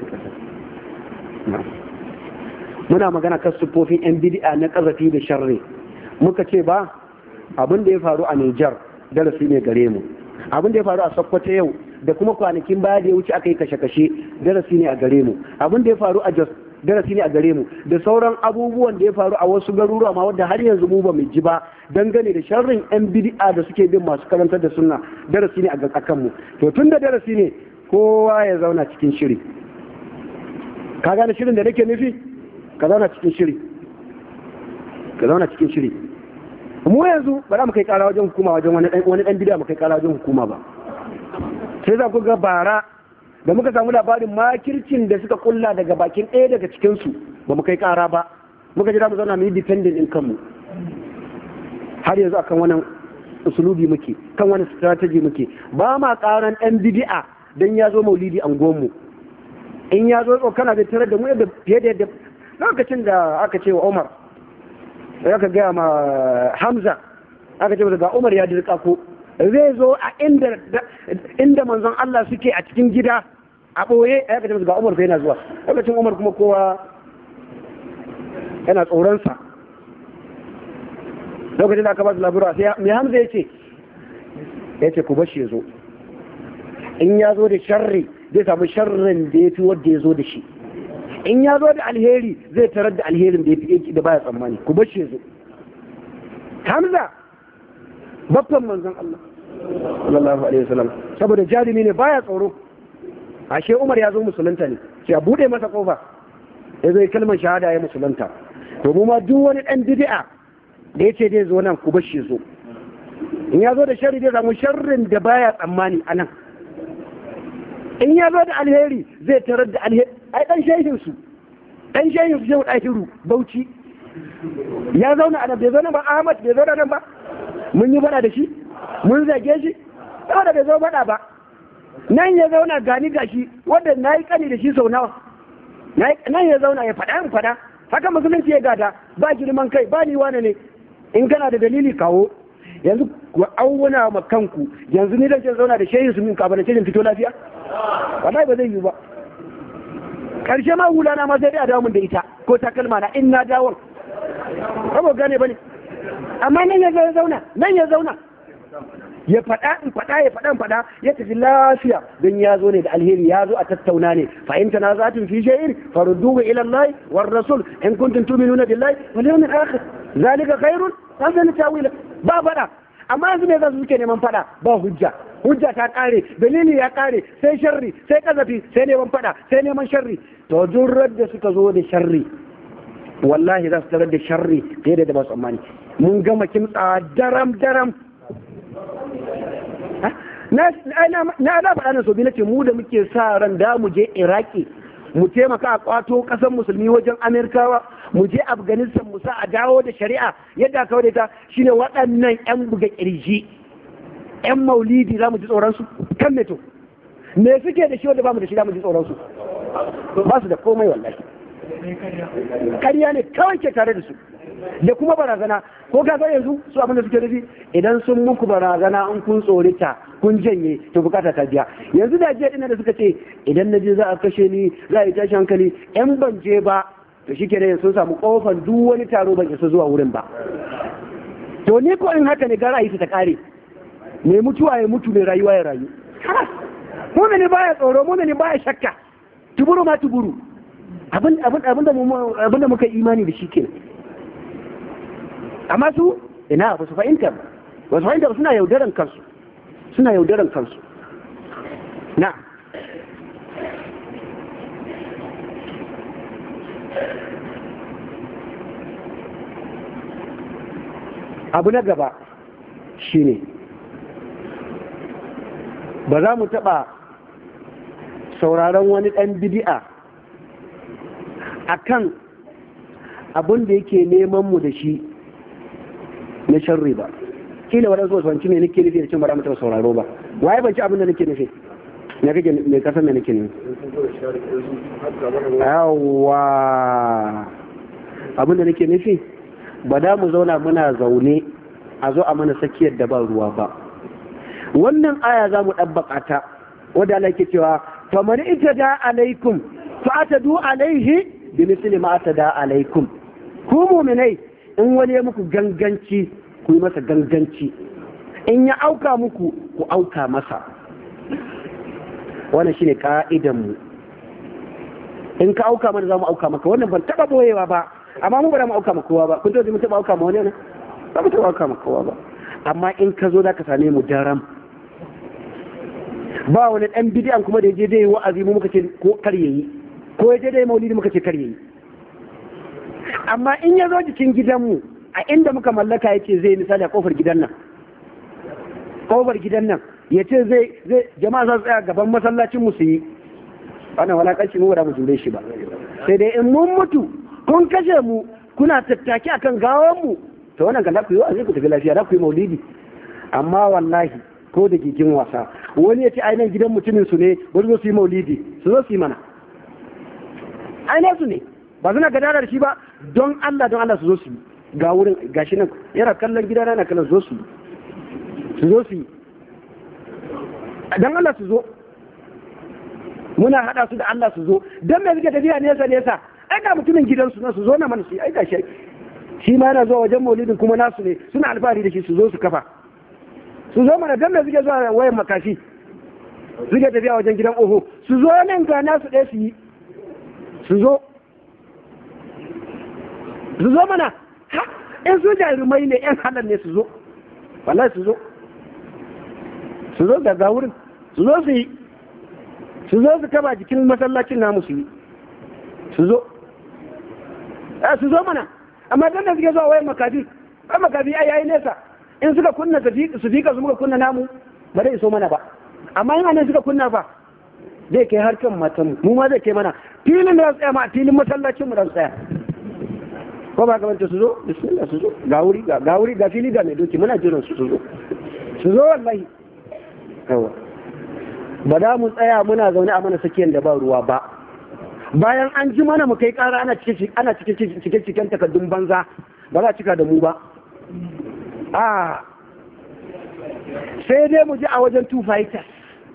muna magana kan sufofin yan bid'a na kazafi da sharri muka ce ba abin da ya faru a Nijar darasi ne gare mu abin da ya faru a Sokoto yau da kuma kwanakin baya da ya wuce aka yi kashe-kashe darasi ne a gare mu abin da ya faru a Jos darasi ne a gare mu da sauran abubuwan da ya faru a wasu garuruwa ma wanda har yanzu mu ba mu ji ba dangane da sharrin yan bid'a da suke bin masu karantar da sunna darasi ne a kan mu to tun da darasi ne kowa ya zauna cikin shiri ka gane shirin da nake nufi ka zauna cikin shiri ka zauna cikin shiri mu yanzu ba za mu kai kara wajen hukuma wajen wani dan bid'a mu kai kara wajen hukuma ba sai za ku ga bara da muka samu labarin makircin da suka kulla daga bakin ɗaya daga cikinsu ba mu kai kara ba muka jira mu zauna mu yi dependent in kanmu har yanzu akan wannan usulubi muke kan wani strategy muke ba ma karan ɗan bid'a dan ya zo maulidi an gomu in ya zo tsokana da tare da mu yadda fiye da yadda lokacin da aka ce wa Umar aka gaya ma Hamza aka ce ga Umar ya dirka ko zai zo a inda inda manzon Allah suke a cikin gida a ɓoye aka ce ga Umar fa yana zuwa lokacin Umar kuma kowa yana tsoronsa lokacin da aka ba su labura sai mai Hamza ya ce ya ce ku bashi ya zo in ya zo da sharri zai samu sharrin da ya fi wadda ya zo da shi in ya zo da alheri zai tarar da alherin da ya fi da baya tsammani ku bashi ya zo hamza babban manzon Allah sallallahu alaihi wasallam saboda jarumi ne baya tsoro ashe Umar ya zo musulunta ne sai a bude masa kofa ya zo kalmar shahada ya musulunta to mu ma duk wani dan bid'a da yace zai zo nan ku bashi zo in ya zo da sharri zai samu sharrin da baya tsammani anan in ya zo da alheri zai tarar da alheri ai dan shehin su dan shehin su shehu dahiru bauchi ya zauna a nan bai zauna ba Ahmad bai zauna nan ba mun yi fada da shi mun zage shi saboda bai zo fada ba nan ya zauna gani gashi wanda na yi kani da shi sau nawa nan ya zauna ya faɗa in faɗa haka musulunci ya gada ba girman kai ba ni wane ne in kana da dalili kawo yanzu ku auna ma kanku yanzu ni zan zauna da shehin su min kafin da shirin fito lafiya wallahi ba zai yi ba karshe ma hula na ma sai dai a dawo mun da ita ko takalma na in na dawon ba gane ba ne amma nan ya zauna nan ya zauna ya faɗa in faɗa ya faɗa in faɗa ya tafi lafiya don ya zo ne da alheri ya zo a tattauna ne fa in tanazatum fi shay'in farudduhu ila Allah war rasul in kuntum tu'minuna billahi wal yawmil akhir zalika khairun hasan tawila ba faɗa amma yanzu ne za su suke neman faɗa ba hujja hujja ta kare dalili ya kare sai sharri sai kazafi sai neman faɗa sai neman sharri to duk da suka zo da sharri wallahi za su tarar da sharri fiye da ba tsammani mun gama kimtsawa daram daram na ana faɗa na sobi na ce mu da muke sa ran da mu je iraki mu taimaka a kwato ƙasar musulmi wajen amerikawa mu je afghanistan mu sa a dawo da shari'a yadda aka da ta shine waɗannan 'yan buga ƙirji 'yan maulidi za mu ji tsoronsu kan meto me suke da shi wanda ba mu da shi za mu ji tsoronsu ba su da komai wallahi ƙarya ne kawai ke tare da su da kuma barazana ko ka ga yanzu su abin da suke nufi idan sun muku barazana in kun tsorita kun janye to bukata ta biya yanzu da jiya dinnan da suka ce idan na je za a kashe ni za a yi tashi hankali yan ban je ba to shi kenan sun samu kofar duk wani taro ban isa zuwa wurin ba to ni ko in haka ne gara yi ta kare mai mutuwa ya mutu mai rayuwa ya rayu mumini baya tsoro mumini baya shakka tuburu ma tuburu abin da muka imani da shi kenan amma su ina ba su fahimta ba su fahimta ba suna yaudaran kansu suna yaudaran kansu na abu na gaba shine ba za mu taɓa sauraron wani ɗan bidi'a a kan abin da yake neman mu da shi na sharri ba kila waɗansu wasu wanci mai nake nufi da cin bara mutum sauraro ba waye ban ci abin da nake nufi na kake mai kasan mai nake nufi yawa abin da nake nufi ba da mu zauna muna zaune a zo a mana tsakiyar da ba ruwa ba wannan aya za mu ɗabbaƙa ta wadda Allah ke cewa faman ita da alaikum fa ta du alaihi bi misli ma ta da alaikum ku mu'minai in wani ya muku ganganci ku yi masa ganganci in ya auka muku ku auka masa wannan shine ka'idan mu in ka auka mana za mu auka maka wannan ban taba boyewa ba amma mu ba za mu auka maka kowa ba kun taɓa mu taba auka ma wani ne ba mu taba auka maka kowa ba amma in ka zo za ka same mu daram ba wani ɗan bidiyan kuma da je dai wa'azi mu muka ce ko kar yayi ko ya je dai maulidi muka ce kar yayi amma in ya zo jikin gidanmu a inda muka mallaka ya ce zai misali a kofar gidan nan kofar gidan nan ya ce zai zai jama'a za su tsaya gaban masallacin mu su yi wannan walakanci mu ba mu jure shi ba sai dai in mun mutu kun kashe mu kuna tattaki akan gawan mu to wannan kan ku yi wa'azi ku tafi lafiya za ku yi maulidi amma wallahi ko da gigin wasa wani ya ce ainihin gidan mutumin su ne wani zo su yi maulidi su zo su yi mana ainihin su ne ba suna gadara da shi ba don Allah don Allah su zo su yi ga wurin gashi nan yana kallon gida na kallon zo su yi su zo su yi don Allah su zo muna hada su da Allah su zo don me suke tafiya nesa nesa ai ga mutumin gidansu na su zo na mana su yi ai gashi shi ma yana zuwa wajen maulidin kuma nasu ne suna alfahari da shi su zo su kafa su zo mana don me suke zuwa wayan makashi suke tafiya wajen gidan oho su zo nan ga nasu ɗaya su yi su zo su zo mana ha in su jarumai ne yan halar ne su zo wallahi su zo su zo daga wurin su zo su yi su zo su kaba jikin masallacin namu su yi su zo su zo mana amma dan da suke zuwa wayan makafi ai makafi ai yayi nesa in suka kunna su fika su muka kunna namu ba zai so mana ba amma in anan suka kunna ba zai kai har kan matan mu ma zai kai mana filin da tsaya ma filin masallacin mu da tsaya ko ba kamar su zo bismillah su zo ga wuri ga wuri ga fili ga mai doki muna jiran su su zo su zo wallahi yawa ba da mu tsaya muna zaune a mana sakiyar da ba ruwa ba bayan an ji mana mu kai kara ana cikin ana cikin cikin cikin takardun banza ba za a cika da mu ba a sai dai mu ji a wajen two fighters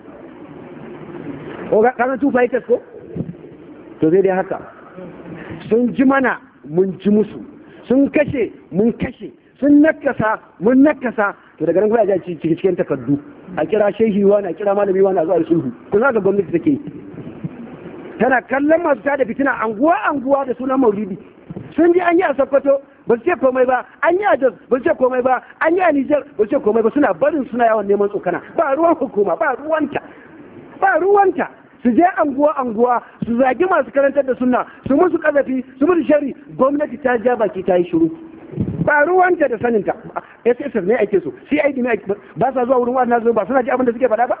ko kana two fighters ko to zai dai haka sun ji mana mun ji musu sun kashe mun kashe sun nakasa mun nakasa to daga nan kuma a ji ciki cikin takardu a kira shehi wani a kira malami wani a zuwa sulhu kun ga gwamnati take tana kallon masu tada fitina anguwa anguwa da sunan maulidi sun ji an yi a sokoto ba su ce komai ba an yi a jos ba su ce komai ba an yi a nijar ba su ce komai ba suna barin suna yawan neman tsokana ba ruwan hukuma ba ruwanta ba ruwanta su je anguwa anguwa su zagi masu karantar da sunna su musu kazafi su musu shari gwamnati ta ja baki ta yi shiru ba ruwanta da saninta sss ne ake so cid ne ba sa zuwa wurin wa'azin ba suna ji abin da suke faɗa ba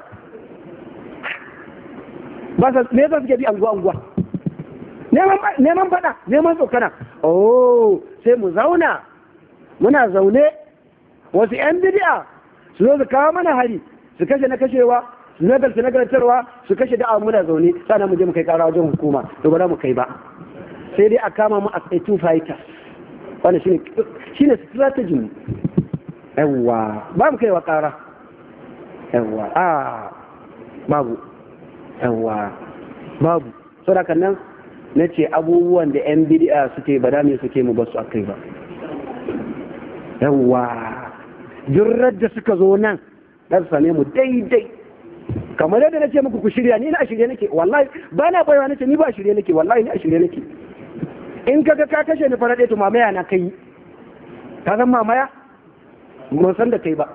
ba sa me yasa suke bi anguwa anguwa neman faɗa neman tsokana oh sai mu zauna muna zaune wasu yan bidi'a su zo su kawo mana hari su kashe na kashewa su nagarta nagartarwa su kashe da'a muna zaune sannan mu je mu kai kara wajen hukuma to ba za mu kai ba sai dai a kama mu as a two fighters wannan shine shine strategy mu yawa ba mu kai wa kara yawa a babu yawa babu saboda nan na ce abubuwan da 'yan bidi'a suke ba da me suke mu basu akai ba yawa jirrar da suka zo nan za su same mu daidai kamar yadda na ce muku ku shirya ni na shirye nake wallahi ba na baiwa nace ni ba shirye nake wallahi ni a shirye nake in kaga ka kashe ni fara to mamaya na kai ka san mamaya mun san da kai ba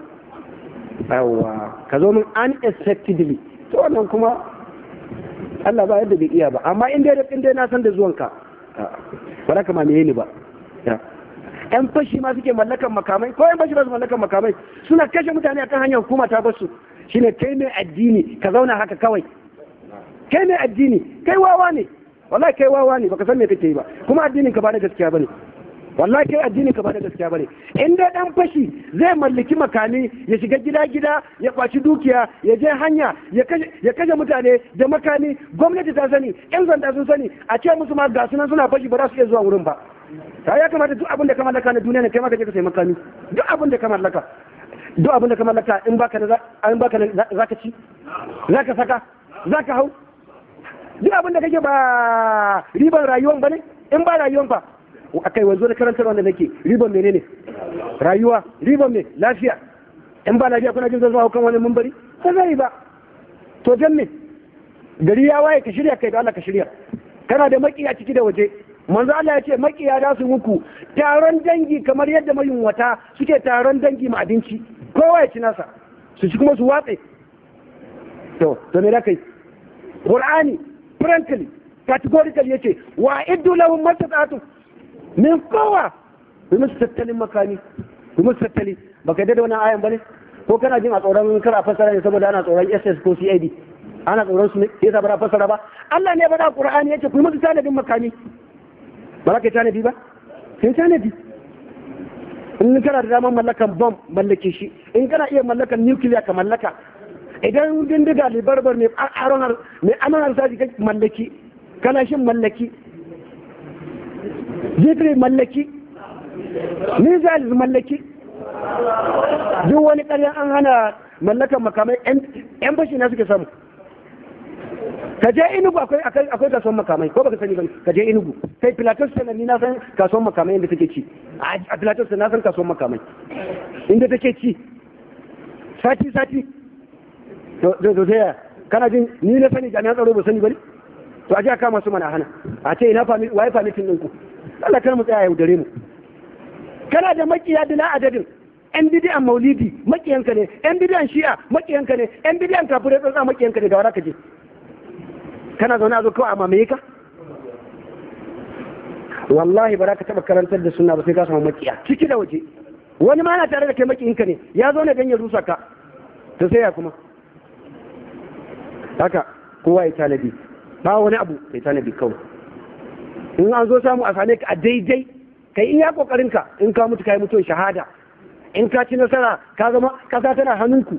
yawa ka zo min unexpectedly to wannan kuma Allah ba yadda bai iya ba amma in dai in dai na san da zuwanka ba za ka mamaye ni ba yan fashi ma suke mallakan makamai ko yan fashi ba su mallakan makamai suna kashe mutane akan hanyar hukuma ta basu shine kai mai addini ka zauna haka kawai kai mai addini kai wawa ne wallahi kai wawa ne baka san me kake yi ba kuma addinin ka ba da gaskiya bane wallahi kai addinin ka ba da gaskiya bane in dai dan fashi zai mallaki makami ya shiga gida gida ya kwaci dukiya ya je hanya ya kashe mutane da makami gwamnati ta sani yan sanda sun sani a ce musu ma ga sunan suna fashi ba za su iya zuwa wurin ba ta ya kamata duk abin da ka mallaka na duniya ne kai ma ka je ka sai makami duk abin da ka mallaka duk abin da ka mallaka in baka da in baka da zaka ci zaka saka zaka hau duk abin da kake ba riban rayuwan bane in ba rayuwan fa akai wanzo da karantar wanda nake riban menene rayuwa riban me lafiya in ba lafiya kuna jin zan zuwa kan wani mumbari ba zai ba to dan me gari ya waye ka shirya kai da Allah ka shirya kana da makiya ciki da waje manzo Allah ya ce makiya za su muku taron dangi kamar yadda mayunwata suke taron dangi ma abinci kowa ya ci nasa su ci kuma su watse to to me da kai qur'ani frankly categorically yace wa iddu lahum mastata'tu min kowa ku musu tattalin makami ku musu tattali baka da wannan ayan bane ko kana jin a tsoron kar a fassara ne saboda ana tsoron SS ko CID ana tsoron su ne yasa ba fassara ba Allah ne ba da Qur'ani yace ku musu tanadin makami ba za ka tanadi ba sai tanadi in kana da daman mallakan bom mallake shi in kana iya mallakan nuclear ka mallaka idan bindiga libarbar mai aron mai amanar saji ka mallaki kana shin mallaki jifri mallaki missiles mallaki duk wani ƙarya an hana mallakan makamai yan fashi na suke samu ka je inugu akwai akwai kasuwan makamai ko baka sani ba ka je inugu kai pilatus sana ni na san kasuwan makamai inda take ci a pilatus na san kasuwan makamai inda take ci sati sati to to sai kana jin ni na sani jami'an tsaro ba sani ba ne to a je a kama su mana hana a ce ina fami waye famitin ɗinku Allah kar mu tsaya yaudare mu kana da makiya bila adadin yan bidiyan maulidi makiyanka ne yan bidiyan shi'a makiyanka ne yan bidiyan kafirai tsotsa makiyanka ne ga wara ka je kana zaune a zo kawai a mamaye ka wallahi ba za ka taɓa karantar da suna ba sai ka samu makiya ciki da waje wani ma na tare da kai makiyinka ne ya zo ne don ya rusa ka to sai ya kuma haka kowa ya tanadi ba wani abu kai tanadi kawai in an zo samu a same ka a daidai kai iya kokarin ka in ka mutu kai mutuwar shahada in ka ci nasara ka zama kasa tana hannunku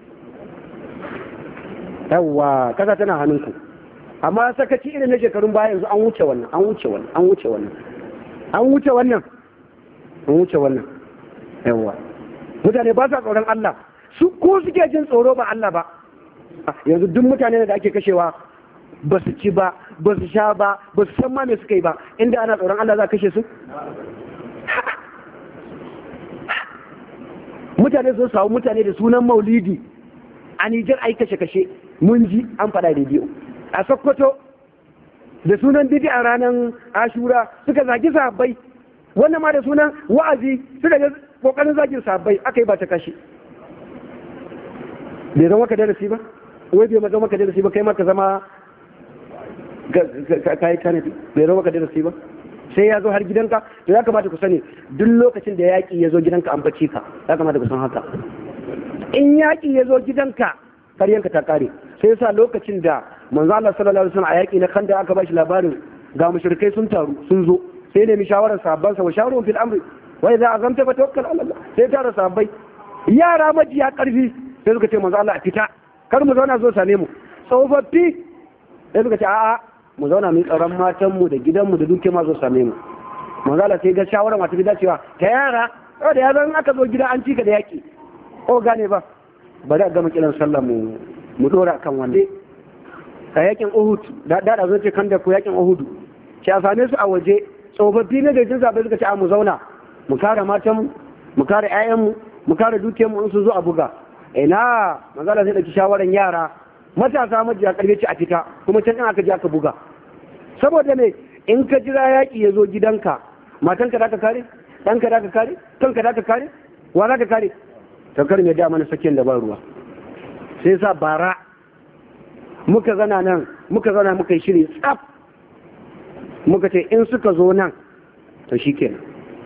yawwa kasa tana hannunku amma sakaci irin na shekarun baya yanzu an wuce wannan an wuce wannan an wuce wannan an wuce wannan an wuce wannan yawwa mutane ba sa tsoron Allah su ko suke jin tsoro ba Allah ba yanzu duk mutane da ake kashewa ba su ci ba ba su sha ba ba su san ma me suka yi ba inda ana tsoron Allah za a kashe su mutane sun samu mutane da sunan maulidi a Nijar ai kashe-kashe mun ji an faɗa rediyo a Sokoto da sunan bidi a ranar Ashura suka zagi sahabbai wannan ma da sunan wa'azi suka ga kokarin zagin sahabbai aka yi ba ta kashe bai zama ka darasi ba wai bai zama ka darasi ba kai ma ka zama ka yi tanadi bai zama ka darasi ba sai ya zo har gidanka to ya kamata ku sani duk lokacin da yaƙi ya zo gidanka an bacci ka ya kamata ku san haka in yaƙi ya zo gidanka karyanka ta kare sai yasa lokacin da manzo Allah sallallahu alaihi wasallam a yaƙi na kanda aka bashi labarin ga mushrikai sun taru sun zo sai nemi shawarar sahabban sa wa shawarun fil amri wa idza azamta fa tawakkal ala Allah sai tara sahabbai yara majiya karfi sai suka ce manzo Allah a fita kar mu zauna zo same mu tsofaffi sai suka ce a'a mu zauna mu tsaron matanmu da gidanmu da duke ma zo same mu manzala sai ga shawara masu gida cewa ta yara yau da yaran aka zo gida an cika da yaki o gane ba bari a gama kiran sallah mu mu dora kan wanda a yakin uhud da da zo ce kan da ku yakin uhud ce a same su a waje tsofaffi na gajin zaɓe suka ce a mu zauna mu kare matanmu mu kare 'ya'yanmu mu kare dukiyarmu in su zo a buga ina manzala sai ɗauki shawaran yara matasa majiya karfe ce a fita kuma can aka je aka buga saboda me in ka jira yaƙi ya zo gidanka matanka za ka kare ɗanka za ka kare kanka za ka kare wa za ka kare ta kar mai da mana sakin da ba ruwa sai sa bara muka zana nan muka zana muka yi shiri tsaf muka ce in suka zo nan to shi kenan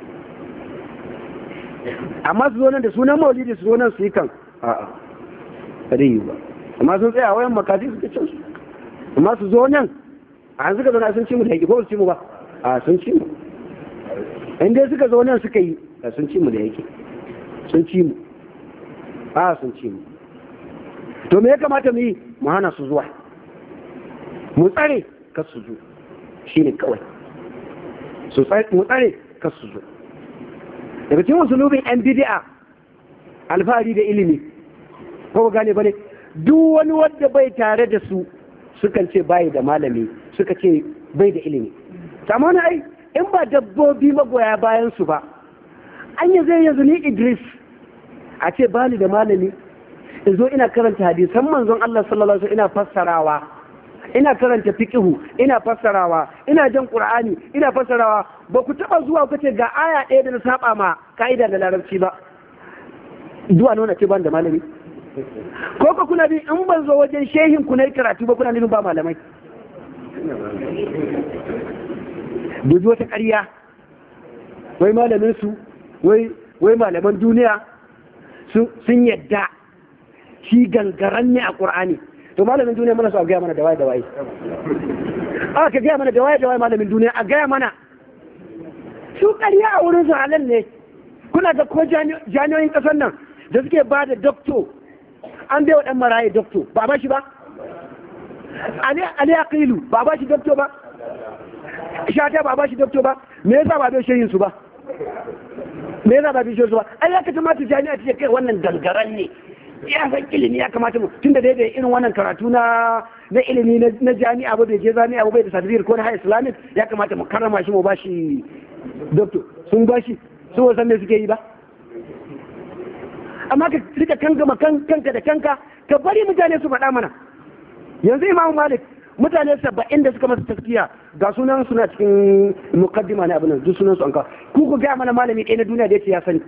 amma su zo nan da sunan maulidi su zo nan su yi kan a'a ba dai yi ba amma sun tsaya wayan makasi suka cin su amma su zo nan a suka zo nan sun ci mu da yake ko su ci mu ba a sun ci mu in dai suka zo nan suka yi a sun ci mu da yake sun ci mu a sun ci mu to me ya kamata mu yi mu hana su zuwa mu tsare kar su zo shine kawai su mu tsare kar su zo daga cikin musulubin yan bid'a alfahari da ilimi ko gane bane duk wani wanda bai tare da su sukan ce bai da malami suka ce bai da ilimi amma ai in ba dabbobi magoya bayan su ba an yi zai yanzu ni idris a ce bani da malami in zo ina karanta hadisan manzon Allah sallallahu alaihi ina fassarawa ina karanta fiqhu ina fassarawa ina jan qur'ani ina fassarawa ba ku taba zuwa ku ce ga aya ɗaya da na saba ma ka'ida da larabci ba zuwa nuna ce ban da malami ko ka kuna bi in ban zo wajen shehin ku na karatu ba kuna nufin ba malamai dubi wata ƙarya wai malamin su wai malaman duniya sun yadda shi gangaran ne a ƙur'ani to malamin duniya mana su a gaya mana da waye da waye a ka gaya mana da waye da waye malamin duniya a gaya mana su ƙarya a wurin su halal ne kuna ga ko jami'oyin ƙasar nan da suke ba da dokto an bai wa ɗan maraye dokto ba ba shi ba ali aqilu ba ba shi dokto ba shata ba ba shi dokto ba me yasa ba bai shehin su ba me yasa ba bai shehin su ba ai ya kamata jami'a ta kai wannan gangaran ne ya san ilimi ya kamata mu tunda dai da irin wannan karatu na na ilimi na jami'a ba bai je jami'a ba bai da certificate ko na high islamic ya kamata mu karrama shi mu ba shi doctor sun ba shi su wasan me suke yi ba amma ka rika kankama kanka da kanka ka bari mutane su faɗa mana yanzu imam malik mutane saba'in da suka masa taskiya ga sunan suna cikin mukaddima na abin nan duk sunan su an ka ku ku gaya mana malami ɗaya na duniya da yace ya sani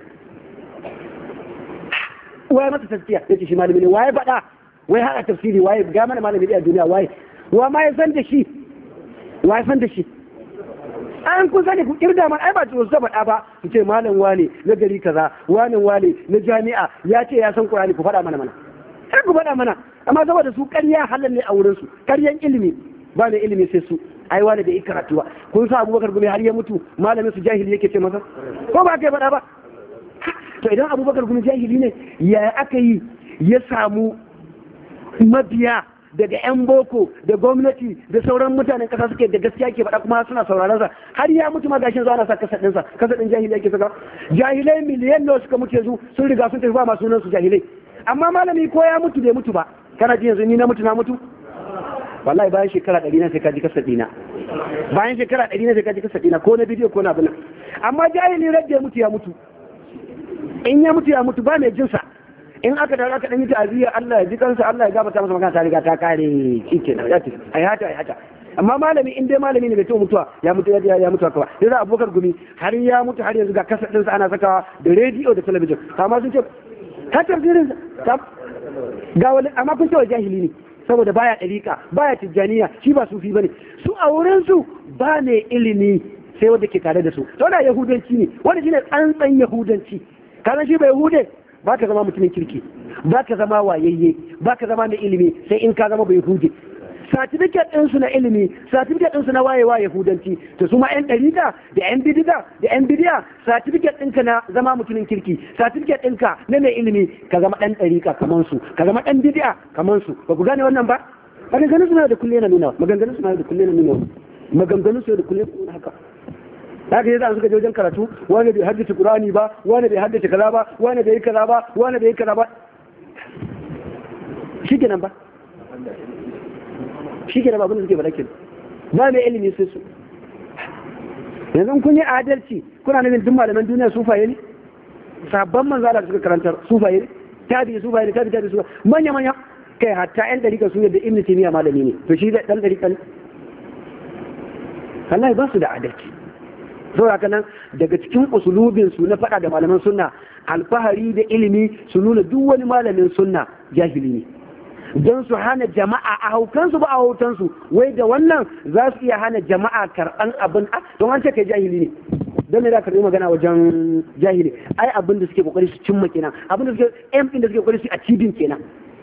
waye masa taskiya yace shi malami ne waye faɗa wai haɗa tafsiri waye ga mana malami ɗaya a duniya waye wa ma ya san da shi wa ya san da shi an kun sani ku kirga man ai ba su faɗa ba su ce malam wane na gari kaza wane wane na jami'a ya ce ya san qur'ani ku faɗa mana mana sai ku faɗa mana amma saboda su ƙarya halal ne a wurin su ƙaryan ilimi ba ne ilimi sai su ai wane da karatu ba kun sa abubakar gumi har ya mutu malamin su jahili yake ce masa ko ba kai faɗa ba to idan abubakar gumi jahili ne ya aka yi ya samu mabiya daga 'yan boko da gwamnati da sauran mutanen kasa suke da gaskiya ke faɗa kuma suna sauraron sa har ya mutu ma gashin zuwa na sa kasa ɗinsa kasa ɗin jahilai ke saka jahilai miliyan nawa suka mutu yanzu sun riga sun tafi ba masu sunan su jahilai amma malami ko ya mutu bai mutu ba kana ji yanzu ni na mutu na mutu wallahi bayan shekara ɗari na sai ka ji kasa ɗina bayan shekara ɗari na sai ka ji kasa ɗina ko na bidiyo ko na abin amma jahili rage mutu ya mutu in ya mutu ya mutu ba mai jinsa in aka da aka dan yi ta'aziyya Allah ya ji kansa Allah ya gabata masa magana ta riga ta kare shikenan ya tafi ai hata ai hata amma malami in dai malami ne bai taɓa mutuwa ya mutu ya ya mutu kawai sai za abubakar gumi har ya mutu har yanzu ga kasar ɗinsa ana sakawa da rediyo da talabijin amma sun ce ka tafsirin ga wani amma kun ce wa jahili ne saboda baya ɗariƙa baya tijjaniya shi ba sufi bane su a wurin su ba ne ilimi sai wanda ke tare da su to da yahudanci ne wanda shine tsantsan yahudanci kana shi ba yahude ba ka zama mutumin kirki ba ka zama wayayye ba ka zama mai ilimi sai in ka zama bai yahude certificate ɗinsu na ilimi certificate ɗinsu na wayewa yahudanci to su ma yan ɗarida da yan bidida da yan bidiya certificate ɗinka na zama mutumin kirki certificate ɗinka na mai ilimi ka zama ɗan ɗarika kamar su ka zama ɗan bidiya kamar su ba ku gane wannan ba maganganun suna da kulle na nuna maganganun suna da kulle na nuna maganganun suna da kulle na nuna haka haka yasa suka je wajen karatu wani bai haddace qur'ani ba wani bai haddace kaza ba wani bai yi kaza ba wani bai yi kaza ba shikenan ba shi ke abin da suke faɗa kenan ba mai ilimi sai su yanzu kun yi adalci kuna nufin duk malaman duniya sufaye ne sabon manzo da suka karantar sufaye ne tabi sufaye ne tabi tabi sufaye manya manya kai hatta yan dariƙa su yadda ibnu taymiya malami ne to shi dan dariƙa ne wallahi ba su da adalci saboda haka nan daga cikin usulubin su na faɗa da malaman sunna alfahari da ilimi su nuna duk wani malamin sunna jahili ne don su hana jama'a a haukansu ba a hautansu wai da wannan za su iya hana jama'a karɓan abin don an ce kai jahili ne don me za ka magana wajen jahili ai abin da suke kokari su cimma kenan abin da suke m din da suke kokari su a cibin kenan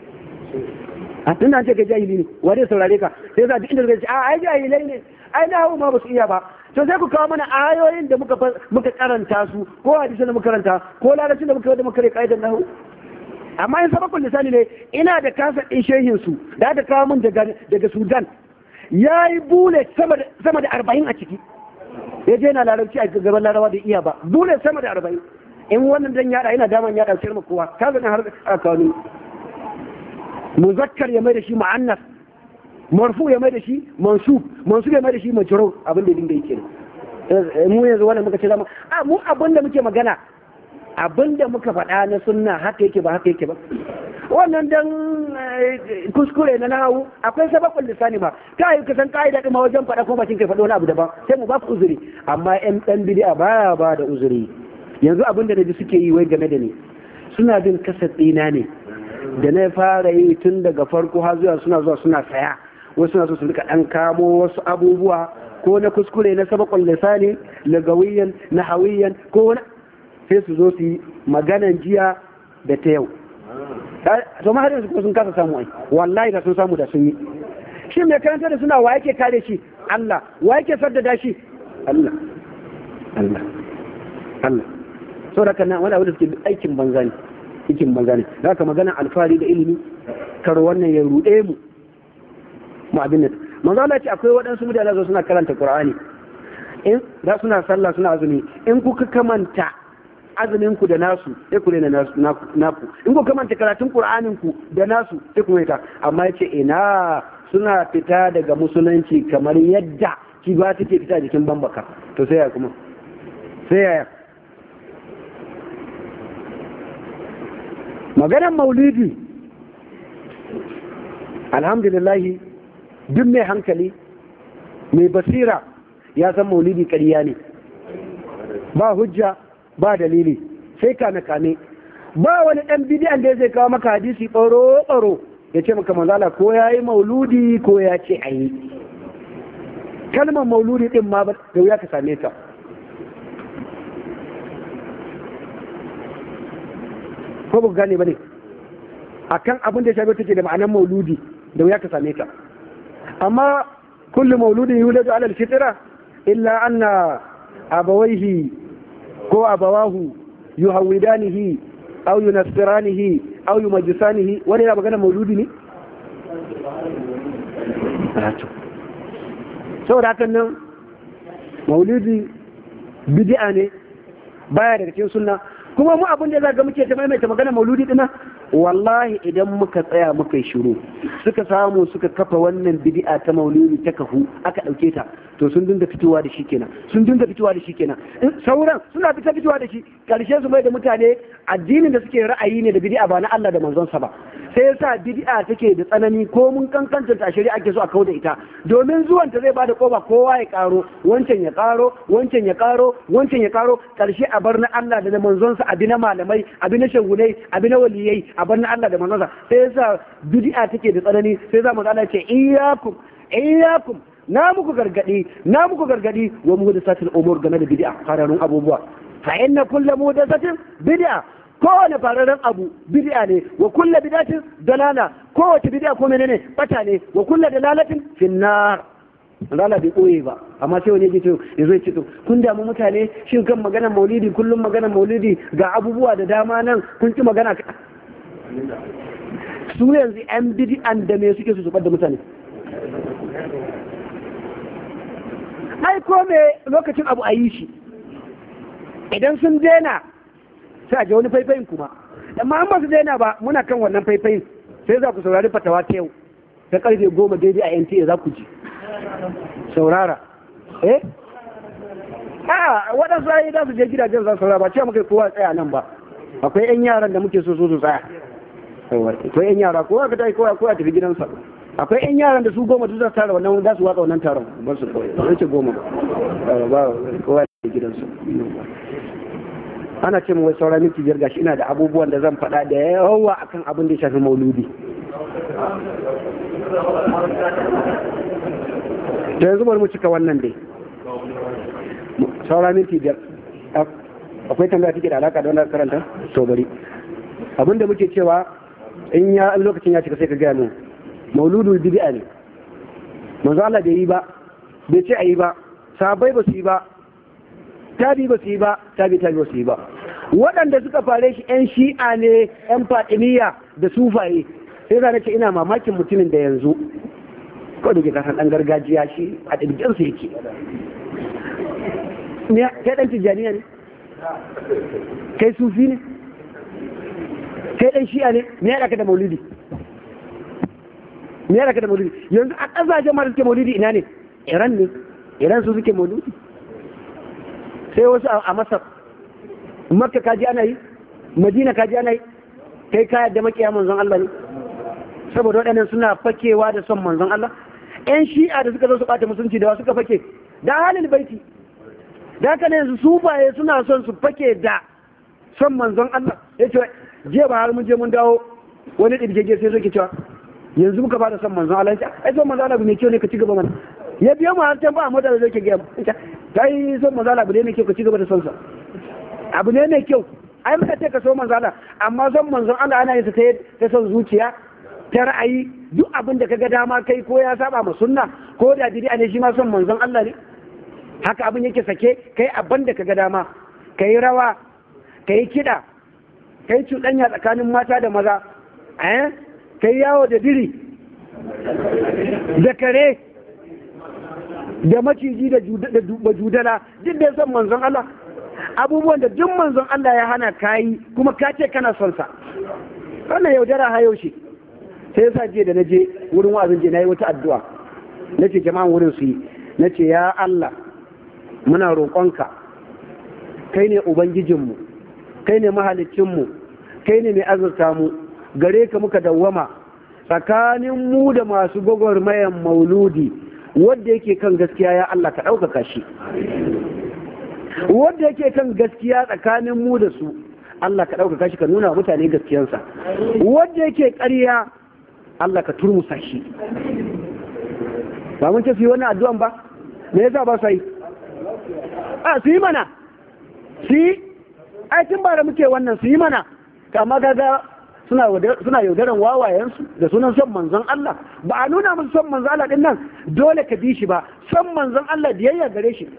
a tun an ce kai jahili ne wa zai saurare ka sai za duk inda suka ce a ai jahilai ne ai na hau ma ba su iya ba to sai ku kawo mana ayoyin da muka muka karanta su ko hadisin da muka karanta ko lalacin da muka yi da muka rika kaidan nahu amma in sabakun lisani ne ina da kasa ɗin shehin su da aka kawo min daga sudan ya yi bule sama da arba'in a ciki ya je na larabci a gaban larawa da iya ba bule sama da arba'in in wannan dan yada ina daman yada sayar ma kowa ka zane har a kawo ni muzakkar ya mai da shi ma'annas marfu ya mai da shi mansub mansub ya mai da shi majrur abin da dinga yake mu yanzu wannan muka ce zama a mu abin da muke magana abin da muka faɗa na sunna haka yake ba haka yake ba wannan dan kuskure na nahawu akwai sababin lisani ma ka yi kasan ka'ida ɗin ma wajen faɗa ko bakin kai faɗo wani abu daban sai mu ba ku uzuri amma ƴan ɗan bidi'a baya ba da uzuri yanzu abin da naji suke yi wai game da ni suna bin kasa ɗina ne da na fara yi tun daga farko har zuwa suna zuwa suna saya wasu suna so su rika ɗan kamo wasu abubuwa ko na kuskure na sabakon lisani lagawiyan nahawiyan ko wani sai su zo su yi maganan jiya da ta yau to ma har yanzu kuma sun kasa samu ai wallahi da sun samu da sun yi shi mai karanta da suna wa yake kare shi Allah wa yake saddada shi Allah Allah Allah so da kana wani abu da suke aikin banza ne aikin banza ne haka maganan alfahari da ilimi kar wannan ya ruɗe mu mu abin nan manzo Allah ce akwai waɗansu mutane da suna karanta Qur'ani in da suna sallah suna azumi in kuka kamanta azumin ku da nasu sai ku rena naku in ku kamanta karatun qur'anin ku da nasu sai ku rena amma yace ina suna fita daga musulunci kamar yadda ki ba take fita jikin bambaka to sai ya kuma sai ya maganar maulidi alhamdulillah duk mai hankali mai basira ya san maulidi ƙarya ne ba hujja ba dalili sai kame kame ba wani ɗan bidiyan da zai kawo maka hadisi ɓaro ɓaro ya ce maka manzala ko ya yi mauludi ko ya ce a yi kalmar mauludi ɗin ma da wuya ka same ta ko ba gane ba ne a kan abin da ya shafi take da ma'anar mauludi da wuya ka same ta amma kullum mauludin yuladu alal fitra illa anna abawaihi ko abawahu yuhawidanihi aw yunassiranihi aw yumajjisanihi wani yana magana mauludi ne saboda hakan nan mauludi bid'a ne baya daga cikin sunna kuma mu abin da za ga muke ta maimaita magana mauludi dinnan wallahi idan muka tsaya muka yi shiru suka samu suka kafa wannan bid'a ta maulidi ta kafu aka ɗauke ta to sun dinga fitowa da shi kenan sun dinga fitowa da shi kenan sauran suna fita fitowa da shi karshe su mai da mutane addinin da suke ra'ayi ne da bid'a ba na Allah da manzonsa ba sai yasa bid'a take da tsanani ko mun kankanta ta shari'a ake so a kauda ita domin zuwan ta zai bada koba kowa ya karo wancan ya karo wancan ya karo wancan ya karo karshe a bar na Allah da na manzonsa abi na malamai abi na shagulai abi na waliyai a bar na Allah da manzonsa sai yasa bid'a take da tsanani sai za mu Allah ce iyyakum iyyakum na muku gargadi na muku gargadi wa muhdathatil umur game da bid'a fararun abubuwa fa inna kullu muhdathatin bid'a kowane fararen abu bid'a ne wa kullu bid'atin dalala kowace bid'a ko menene bata ne wa kullu dalalatin finnar rana bai koye ba amma sai wani ya ce ya zo ya ce to kun damu mutane shin kan magana maulidi kullum magana maulidi ga abubuwa da dama nan kun ci magana su yanzu yan bid'an da me suke su zubar da mutane ai ko me lokacin abu a yi shi idan sun daina sai a je wani faifayin kuma amma an ba su daina ba muna kan wannan faifayin sai za ku saurari fatawa ta yau ta karfe goma daidai a NTA za ku ji saurara eh a waɗansu ayi za su je gidajen za su saurara ba ce muka kowa tsaya nan ba akwai yan yaran da muke so so su tsaya akwai yan yara kowa ka tafi kowa kowa tafi gidansa akwai yan yaran da su goma duk za su tara wannan za su watsa wannan taron ba su kawai ba ce goma ba kowa da gidansa ana ce wai sauran minti biyar gashi ina da abubuwan da zan faɗa da yawa akan abin da ya shafi mauludi da yanzu bari mu cika wannan dai sauran minti biyar akwai tambaya take da alaka da wannan karanta to bari abin da muke cewa in ya lokacin ya cika sai ka gaya mu mauludul bid'a ne manzo Allah bai yi ba bai ce a yi ba sahabbai ba su yi ba tabi ba su yi ba tabi tabi ba su yi ba waɗanda suka fare shi yan shi'a ne yan fatimiyya da sufaye sai za ce ina mamakin mutumin da yanzu ko da ke kasan ɗan gargajiya shi a ɗirginsa yake kai ɗan tijjaniya ne kai sufi ne kai ɗan shi'a ne me ya da maulidi me ya da maulidi yanzu a ƙasashen ma da suke maulidi ina ne iran ne iran su suke maulidi sai wasu a masar makka kaji ana yi madina kaji ana yi kai ka yadda makiya manzon Allah ne saboda waɗannan suna fakewa da son manzon Allah ƴan shi'a da suka zo su ɓata musulunci da suka fake da halin baiti da haka ne yanzu sufaye suna son su fake da son manzon Allah ya ce jiya ba har mun je mun dawo wani ɗirgege sai suke cewa yanzu muka fara son manzon Allah ya ai son manzon Allah mai kyau ne ka ci gaba mana ya biyo mu har can ba a mota da zai ke gaya ta yi son manzon Allah abu ne mai kyau ka ci gaba da son sa abu ne mai kyau ai muka ce ka so manzon Allah amma son manzon Allah ana yin sa ta son zuciya ta ra'ayi duk abin da kaga dama kai ko ya saba ma sunna ko da bid'a ne shi ma son manzon Allah ne haka abin yake sake kai abin da kaga dama kai rawa kai kida kai cuɗanya tsakanin mata da maza eh kai yawo da biri da kare da maciji da judala duk da son manzon Allah abubuwan da duk manzon Allah ya hana kayi kuma ka ce kana son sa wannan yaudara hayo shi sai yasa jiya da naje wurin wa'azin je nayi wata addu'a nace jama'an wurin su yi nace ya Allah muna roƙonka kai ne ubangijinmu kai ne mahalicinmu kai ne mai azurta mu gare ka muka dawwama tsakanin mu da masu gwagwarmayan mauludi wadda yake kan gaskiya ya Allah ka ɗaukaka shi wadda yake kan gaskiya tsakanin mu da su Allah ka ɗaukaka shi ka nuna wa mutane gaskiyansa wadda yake ƙarya Allah ka turmusa shi ba mun ce su yi wannan addu'an ba me yasa ba su yi a su yi mana su yi ai tun ba da muke wannan su yi mana kama kaga suna suna yaudaran wawayensu da sunan son manzon Allah ba a nuna musu son manzon Allah din nan dole ka bi shi ba son manzon Allah biyayya gare shi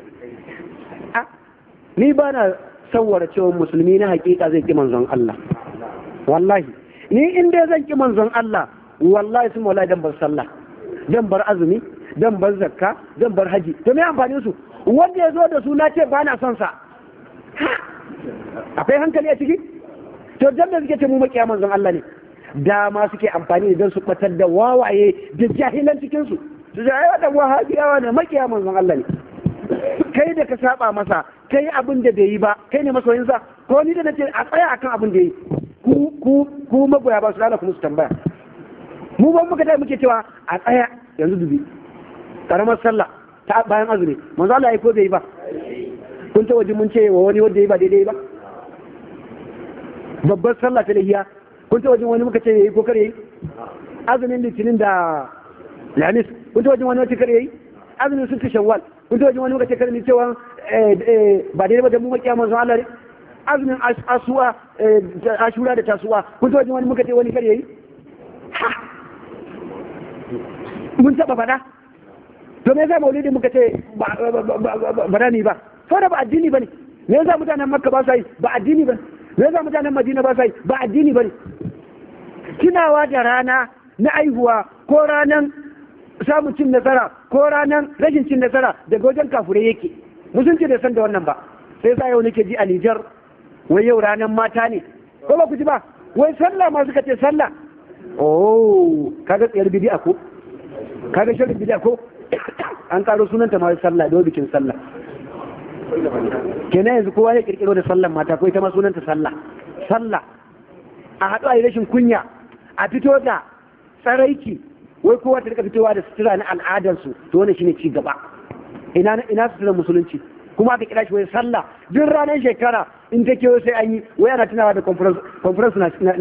ni ba na sawara cewa musulmi na hakika zai ki manzon Allah wallahi ni in dai zan ki manzon Allah wallahi sun wallahi dan bar sallah dan bar azumi dan bar zakka dan bar haji to me amfanin su wanda ya zo da su na ce ba na son sa akwai hankali a ciki to dan da suke ce mu makiya manzon Allah ne dama suke amfani da don su batar da wawaye da jahilan cikin su su ce ai wadan wahabiyawa ne makiya manzon Allah ne kai da ka saba masa kai abin da bai yi ba kai ne masoyinsa ko ni da nace a tsaya akan abin da yi ku ku ku magoya ba su dana kuma su tambaya mu ban muka dai muke cewa a tsaya yanzu dubi karamar sallah ta bayan azumi manzo Allah ya ko bai yi ba kun ta waje mun ce wa wani wanda ya ba daidai ba babbar sallah ta lahiya kun ta wajen wani muka ce yayi ko kare yayi azumin litinin da lamis kun ta wajen wani wata kare yayi azumin sun ta shawwal kun ta wajen wani muka ce kare ni cewa ba daidai ba da mu makiya manzo Allah ne azumin asuwa ashura da tasuwa kun ta wajen wani muka ce wani kare yayi mun taba faɗa to me yasa maulidi muka ce ba da ni ba saboda ba addini bane me yasa mutanen makka ba sa yi ba addini bane me yasa mutanen madina ba sa yi ba addini bane tunawa da rana na aihuwa ko ranan samun cin nasara ko ranan rashin cin nasara daga wajen kafure yake musulunci da san da wannan ba sai sa yau nake ji a Nijar wai yau ranan mata ne ko ba ku ji ba wai sallah ma suka ce sallah oh kaga tsayar bidi'a ko kaga shirin bidi'a ko an karo sunanta ma sallah da bikin sallah kenan yanzu kowa ya kirkiro da sallan mata ko ita ma sunanta sallah sallah a haɗu a yi rashin kunya a fito da tsaraiki wai kowa ta rika fitowa da sutura na al'adarsu to wannan shine ci gaba ina ina suturar musulunci kuma aka kira shi wai sallah duk ranar shekara in ta kewa sai an yi wai ana tunawa da conference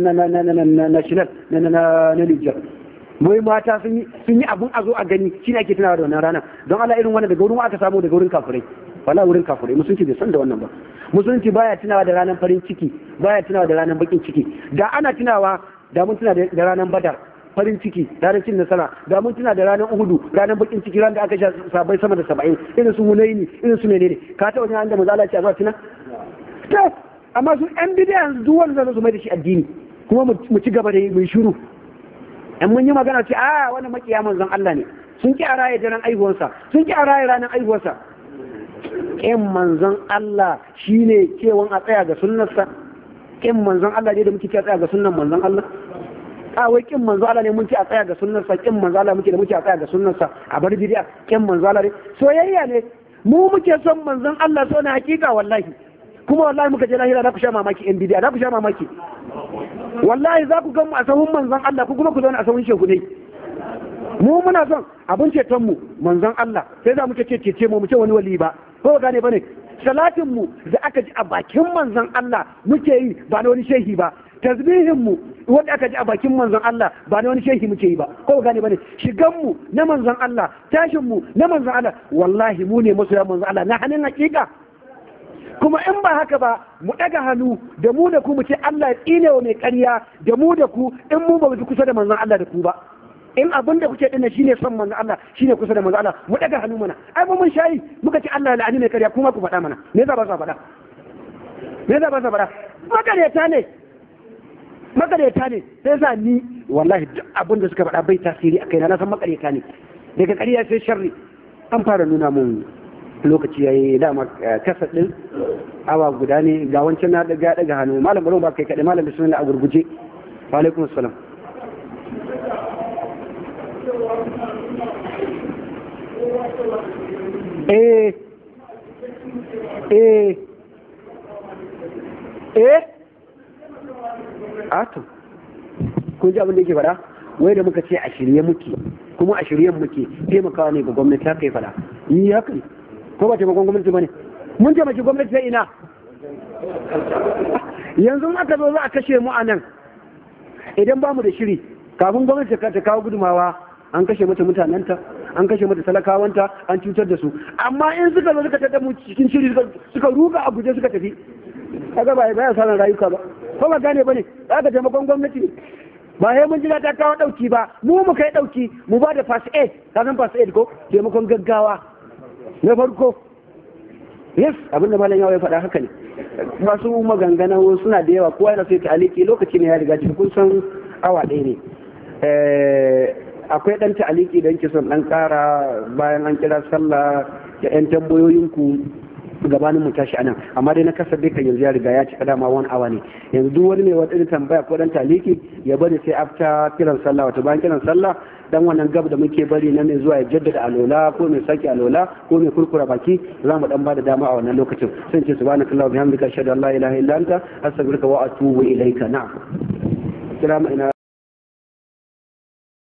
national na Niger wai mata sun yi abun a zo a gani shine ake tunawa da wannan rana don Allah irin wannan daga wurin aka samu daga wurin kafirai wala wurin kafirai musulunci bai san da wannan ba musulunci baya tunawa da ranar farin ciki baya tunawa da ranar bakin ciki da ana tunawa da mun tuna da ranar badar farin ciki ranar cin nasara da mun tuna da ranar uhudu ranar bakin ciki ranar da aka sha sabai sama da saba'in irin su hunaini irin su menene ka ta wajen da maza Allah ce a zuwa tuna to amma su yan bidiyan duk wanda zan su mai da shi addini kuma mu ci gaba da yi mai shiru in mun yi magana ce a wannan makiya manzon Allah ne sun ki a raye daren aihuwarsa sun ki a raye ranar aihuwarsa ƙin manzon Allah shine cewan a tsaya ga sunnarsa ƙin manzon Allah ne da muke ce a tsaya ga sunnan manzon Allah a wai ƙin manzon Allah ne mun ce a tsaya ga sunnarsa ƙin manzon Allah muke da muke a tsaya ga sunnarsa a bar bidiya ƙin manzon Allah ne soyayya ne mu muke son manzon Allah so na hakika wallahi kuma wallahi muka je lahira za ku sha mamaki in bidiya za ku sha mamaki wallahi za ku gan mu a sahun manzon Allah ku kuma ku zauna a sahun shehu ne mu muna son abin ceton mu manzon Allah sai za mu ce cece mu mu ce wani wali ba ko gane bane salatin mu da aka ji a bakin manzon Allah muke yi ba na wani shehi ba tasbihin mu wanda aka ji a bakin manzon Allah ba na wani shehi muke yi ba ko gane bane shigan mu na manzon Allah tashin mu na manzon Allah wallahi mu ne masoya manzon Allah na hannun hakika kuma in ba haka ba mu ɗaga hannu da mu da ku mu ce Allah ya tsine wa mai ƙarya da mu da ku in mu ba mu kusa da manzon Allah da ku ba in abin da kuke dinna shine son manzon Allah shine kusa da manzon Allah mu ɗaga hannu mana ai mu mun shayi muka ce Allah ya la'ani mai ƙarya kuma ku faɗa mana me yasa ba sa faɗa me yasa ba sa faɗa makareta ne makareta ne sai sa ni wallahi duk abin da suka faɗa bai tasiri a kaina na san makareta ne daga ƙarya sai sharri an fara nuna mun lokaci ya yi dama kasa ɗin awa guda ne ga wancan na daga daga hannu malam bari ba kai kaɗai malam bismillah a gurguje wa alaikum assalam eh eh eh ato kun ji abin da yake faɗa wai da muka ce a shirye muke kuma a shiryen muke taimakawa ne ga gwamnati haka ya faɗa yi haka ne ko ba taimakon gwamnati ba ne mun taimaki gwamnati sai ina yanzu aka zo za a kashe mu a nan idan ba mu da shiri kafin gwamnati ta kawo gudumawa an kashe mata mutanenta an kashe mata talakawanta an cutar da su amma in suka zo suka tada mu cikin shiri suka ruga a guje suka tafi kaga ba ya sanar rayuka ba ko ba gane bane za ka taimakon gwamnati ba sai mun jira ta kawo dauki ba mu mu kai dauki mu ba da fast aid ka san fast aid ko taimakon gaggawa na farko yes abinda malam yawa ya faɗa haka ne masu maganganu suna da yawa kowa yana sai ta aliki lokaci ne ya riga cikin kun san awa ɗaya ne akwai ɗan ta aliki da yake son ɗan ƙara bayan an kira sallah da ƴan tambayoyinku gabanin mu tashi anan amma dai na kasar dai kan yanzu ya riga ya cika dama wani awa ne yanzu duk wani mai wata tambaya ko dan taliki ya bari sai afta kiran sallah wato bayan kiran sallah dan wannan gab da muke bari na mai zuwa ya jaddada alola ko mai saki alola ko mai kurkura baki za mu dan bada dama a wannan lokacin sai ce subhanakallahu bihamdika ashhadu an la ilaha illa anta astaghfiruka wa atubu ilaika na'am kira ina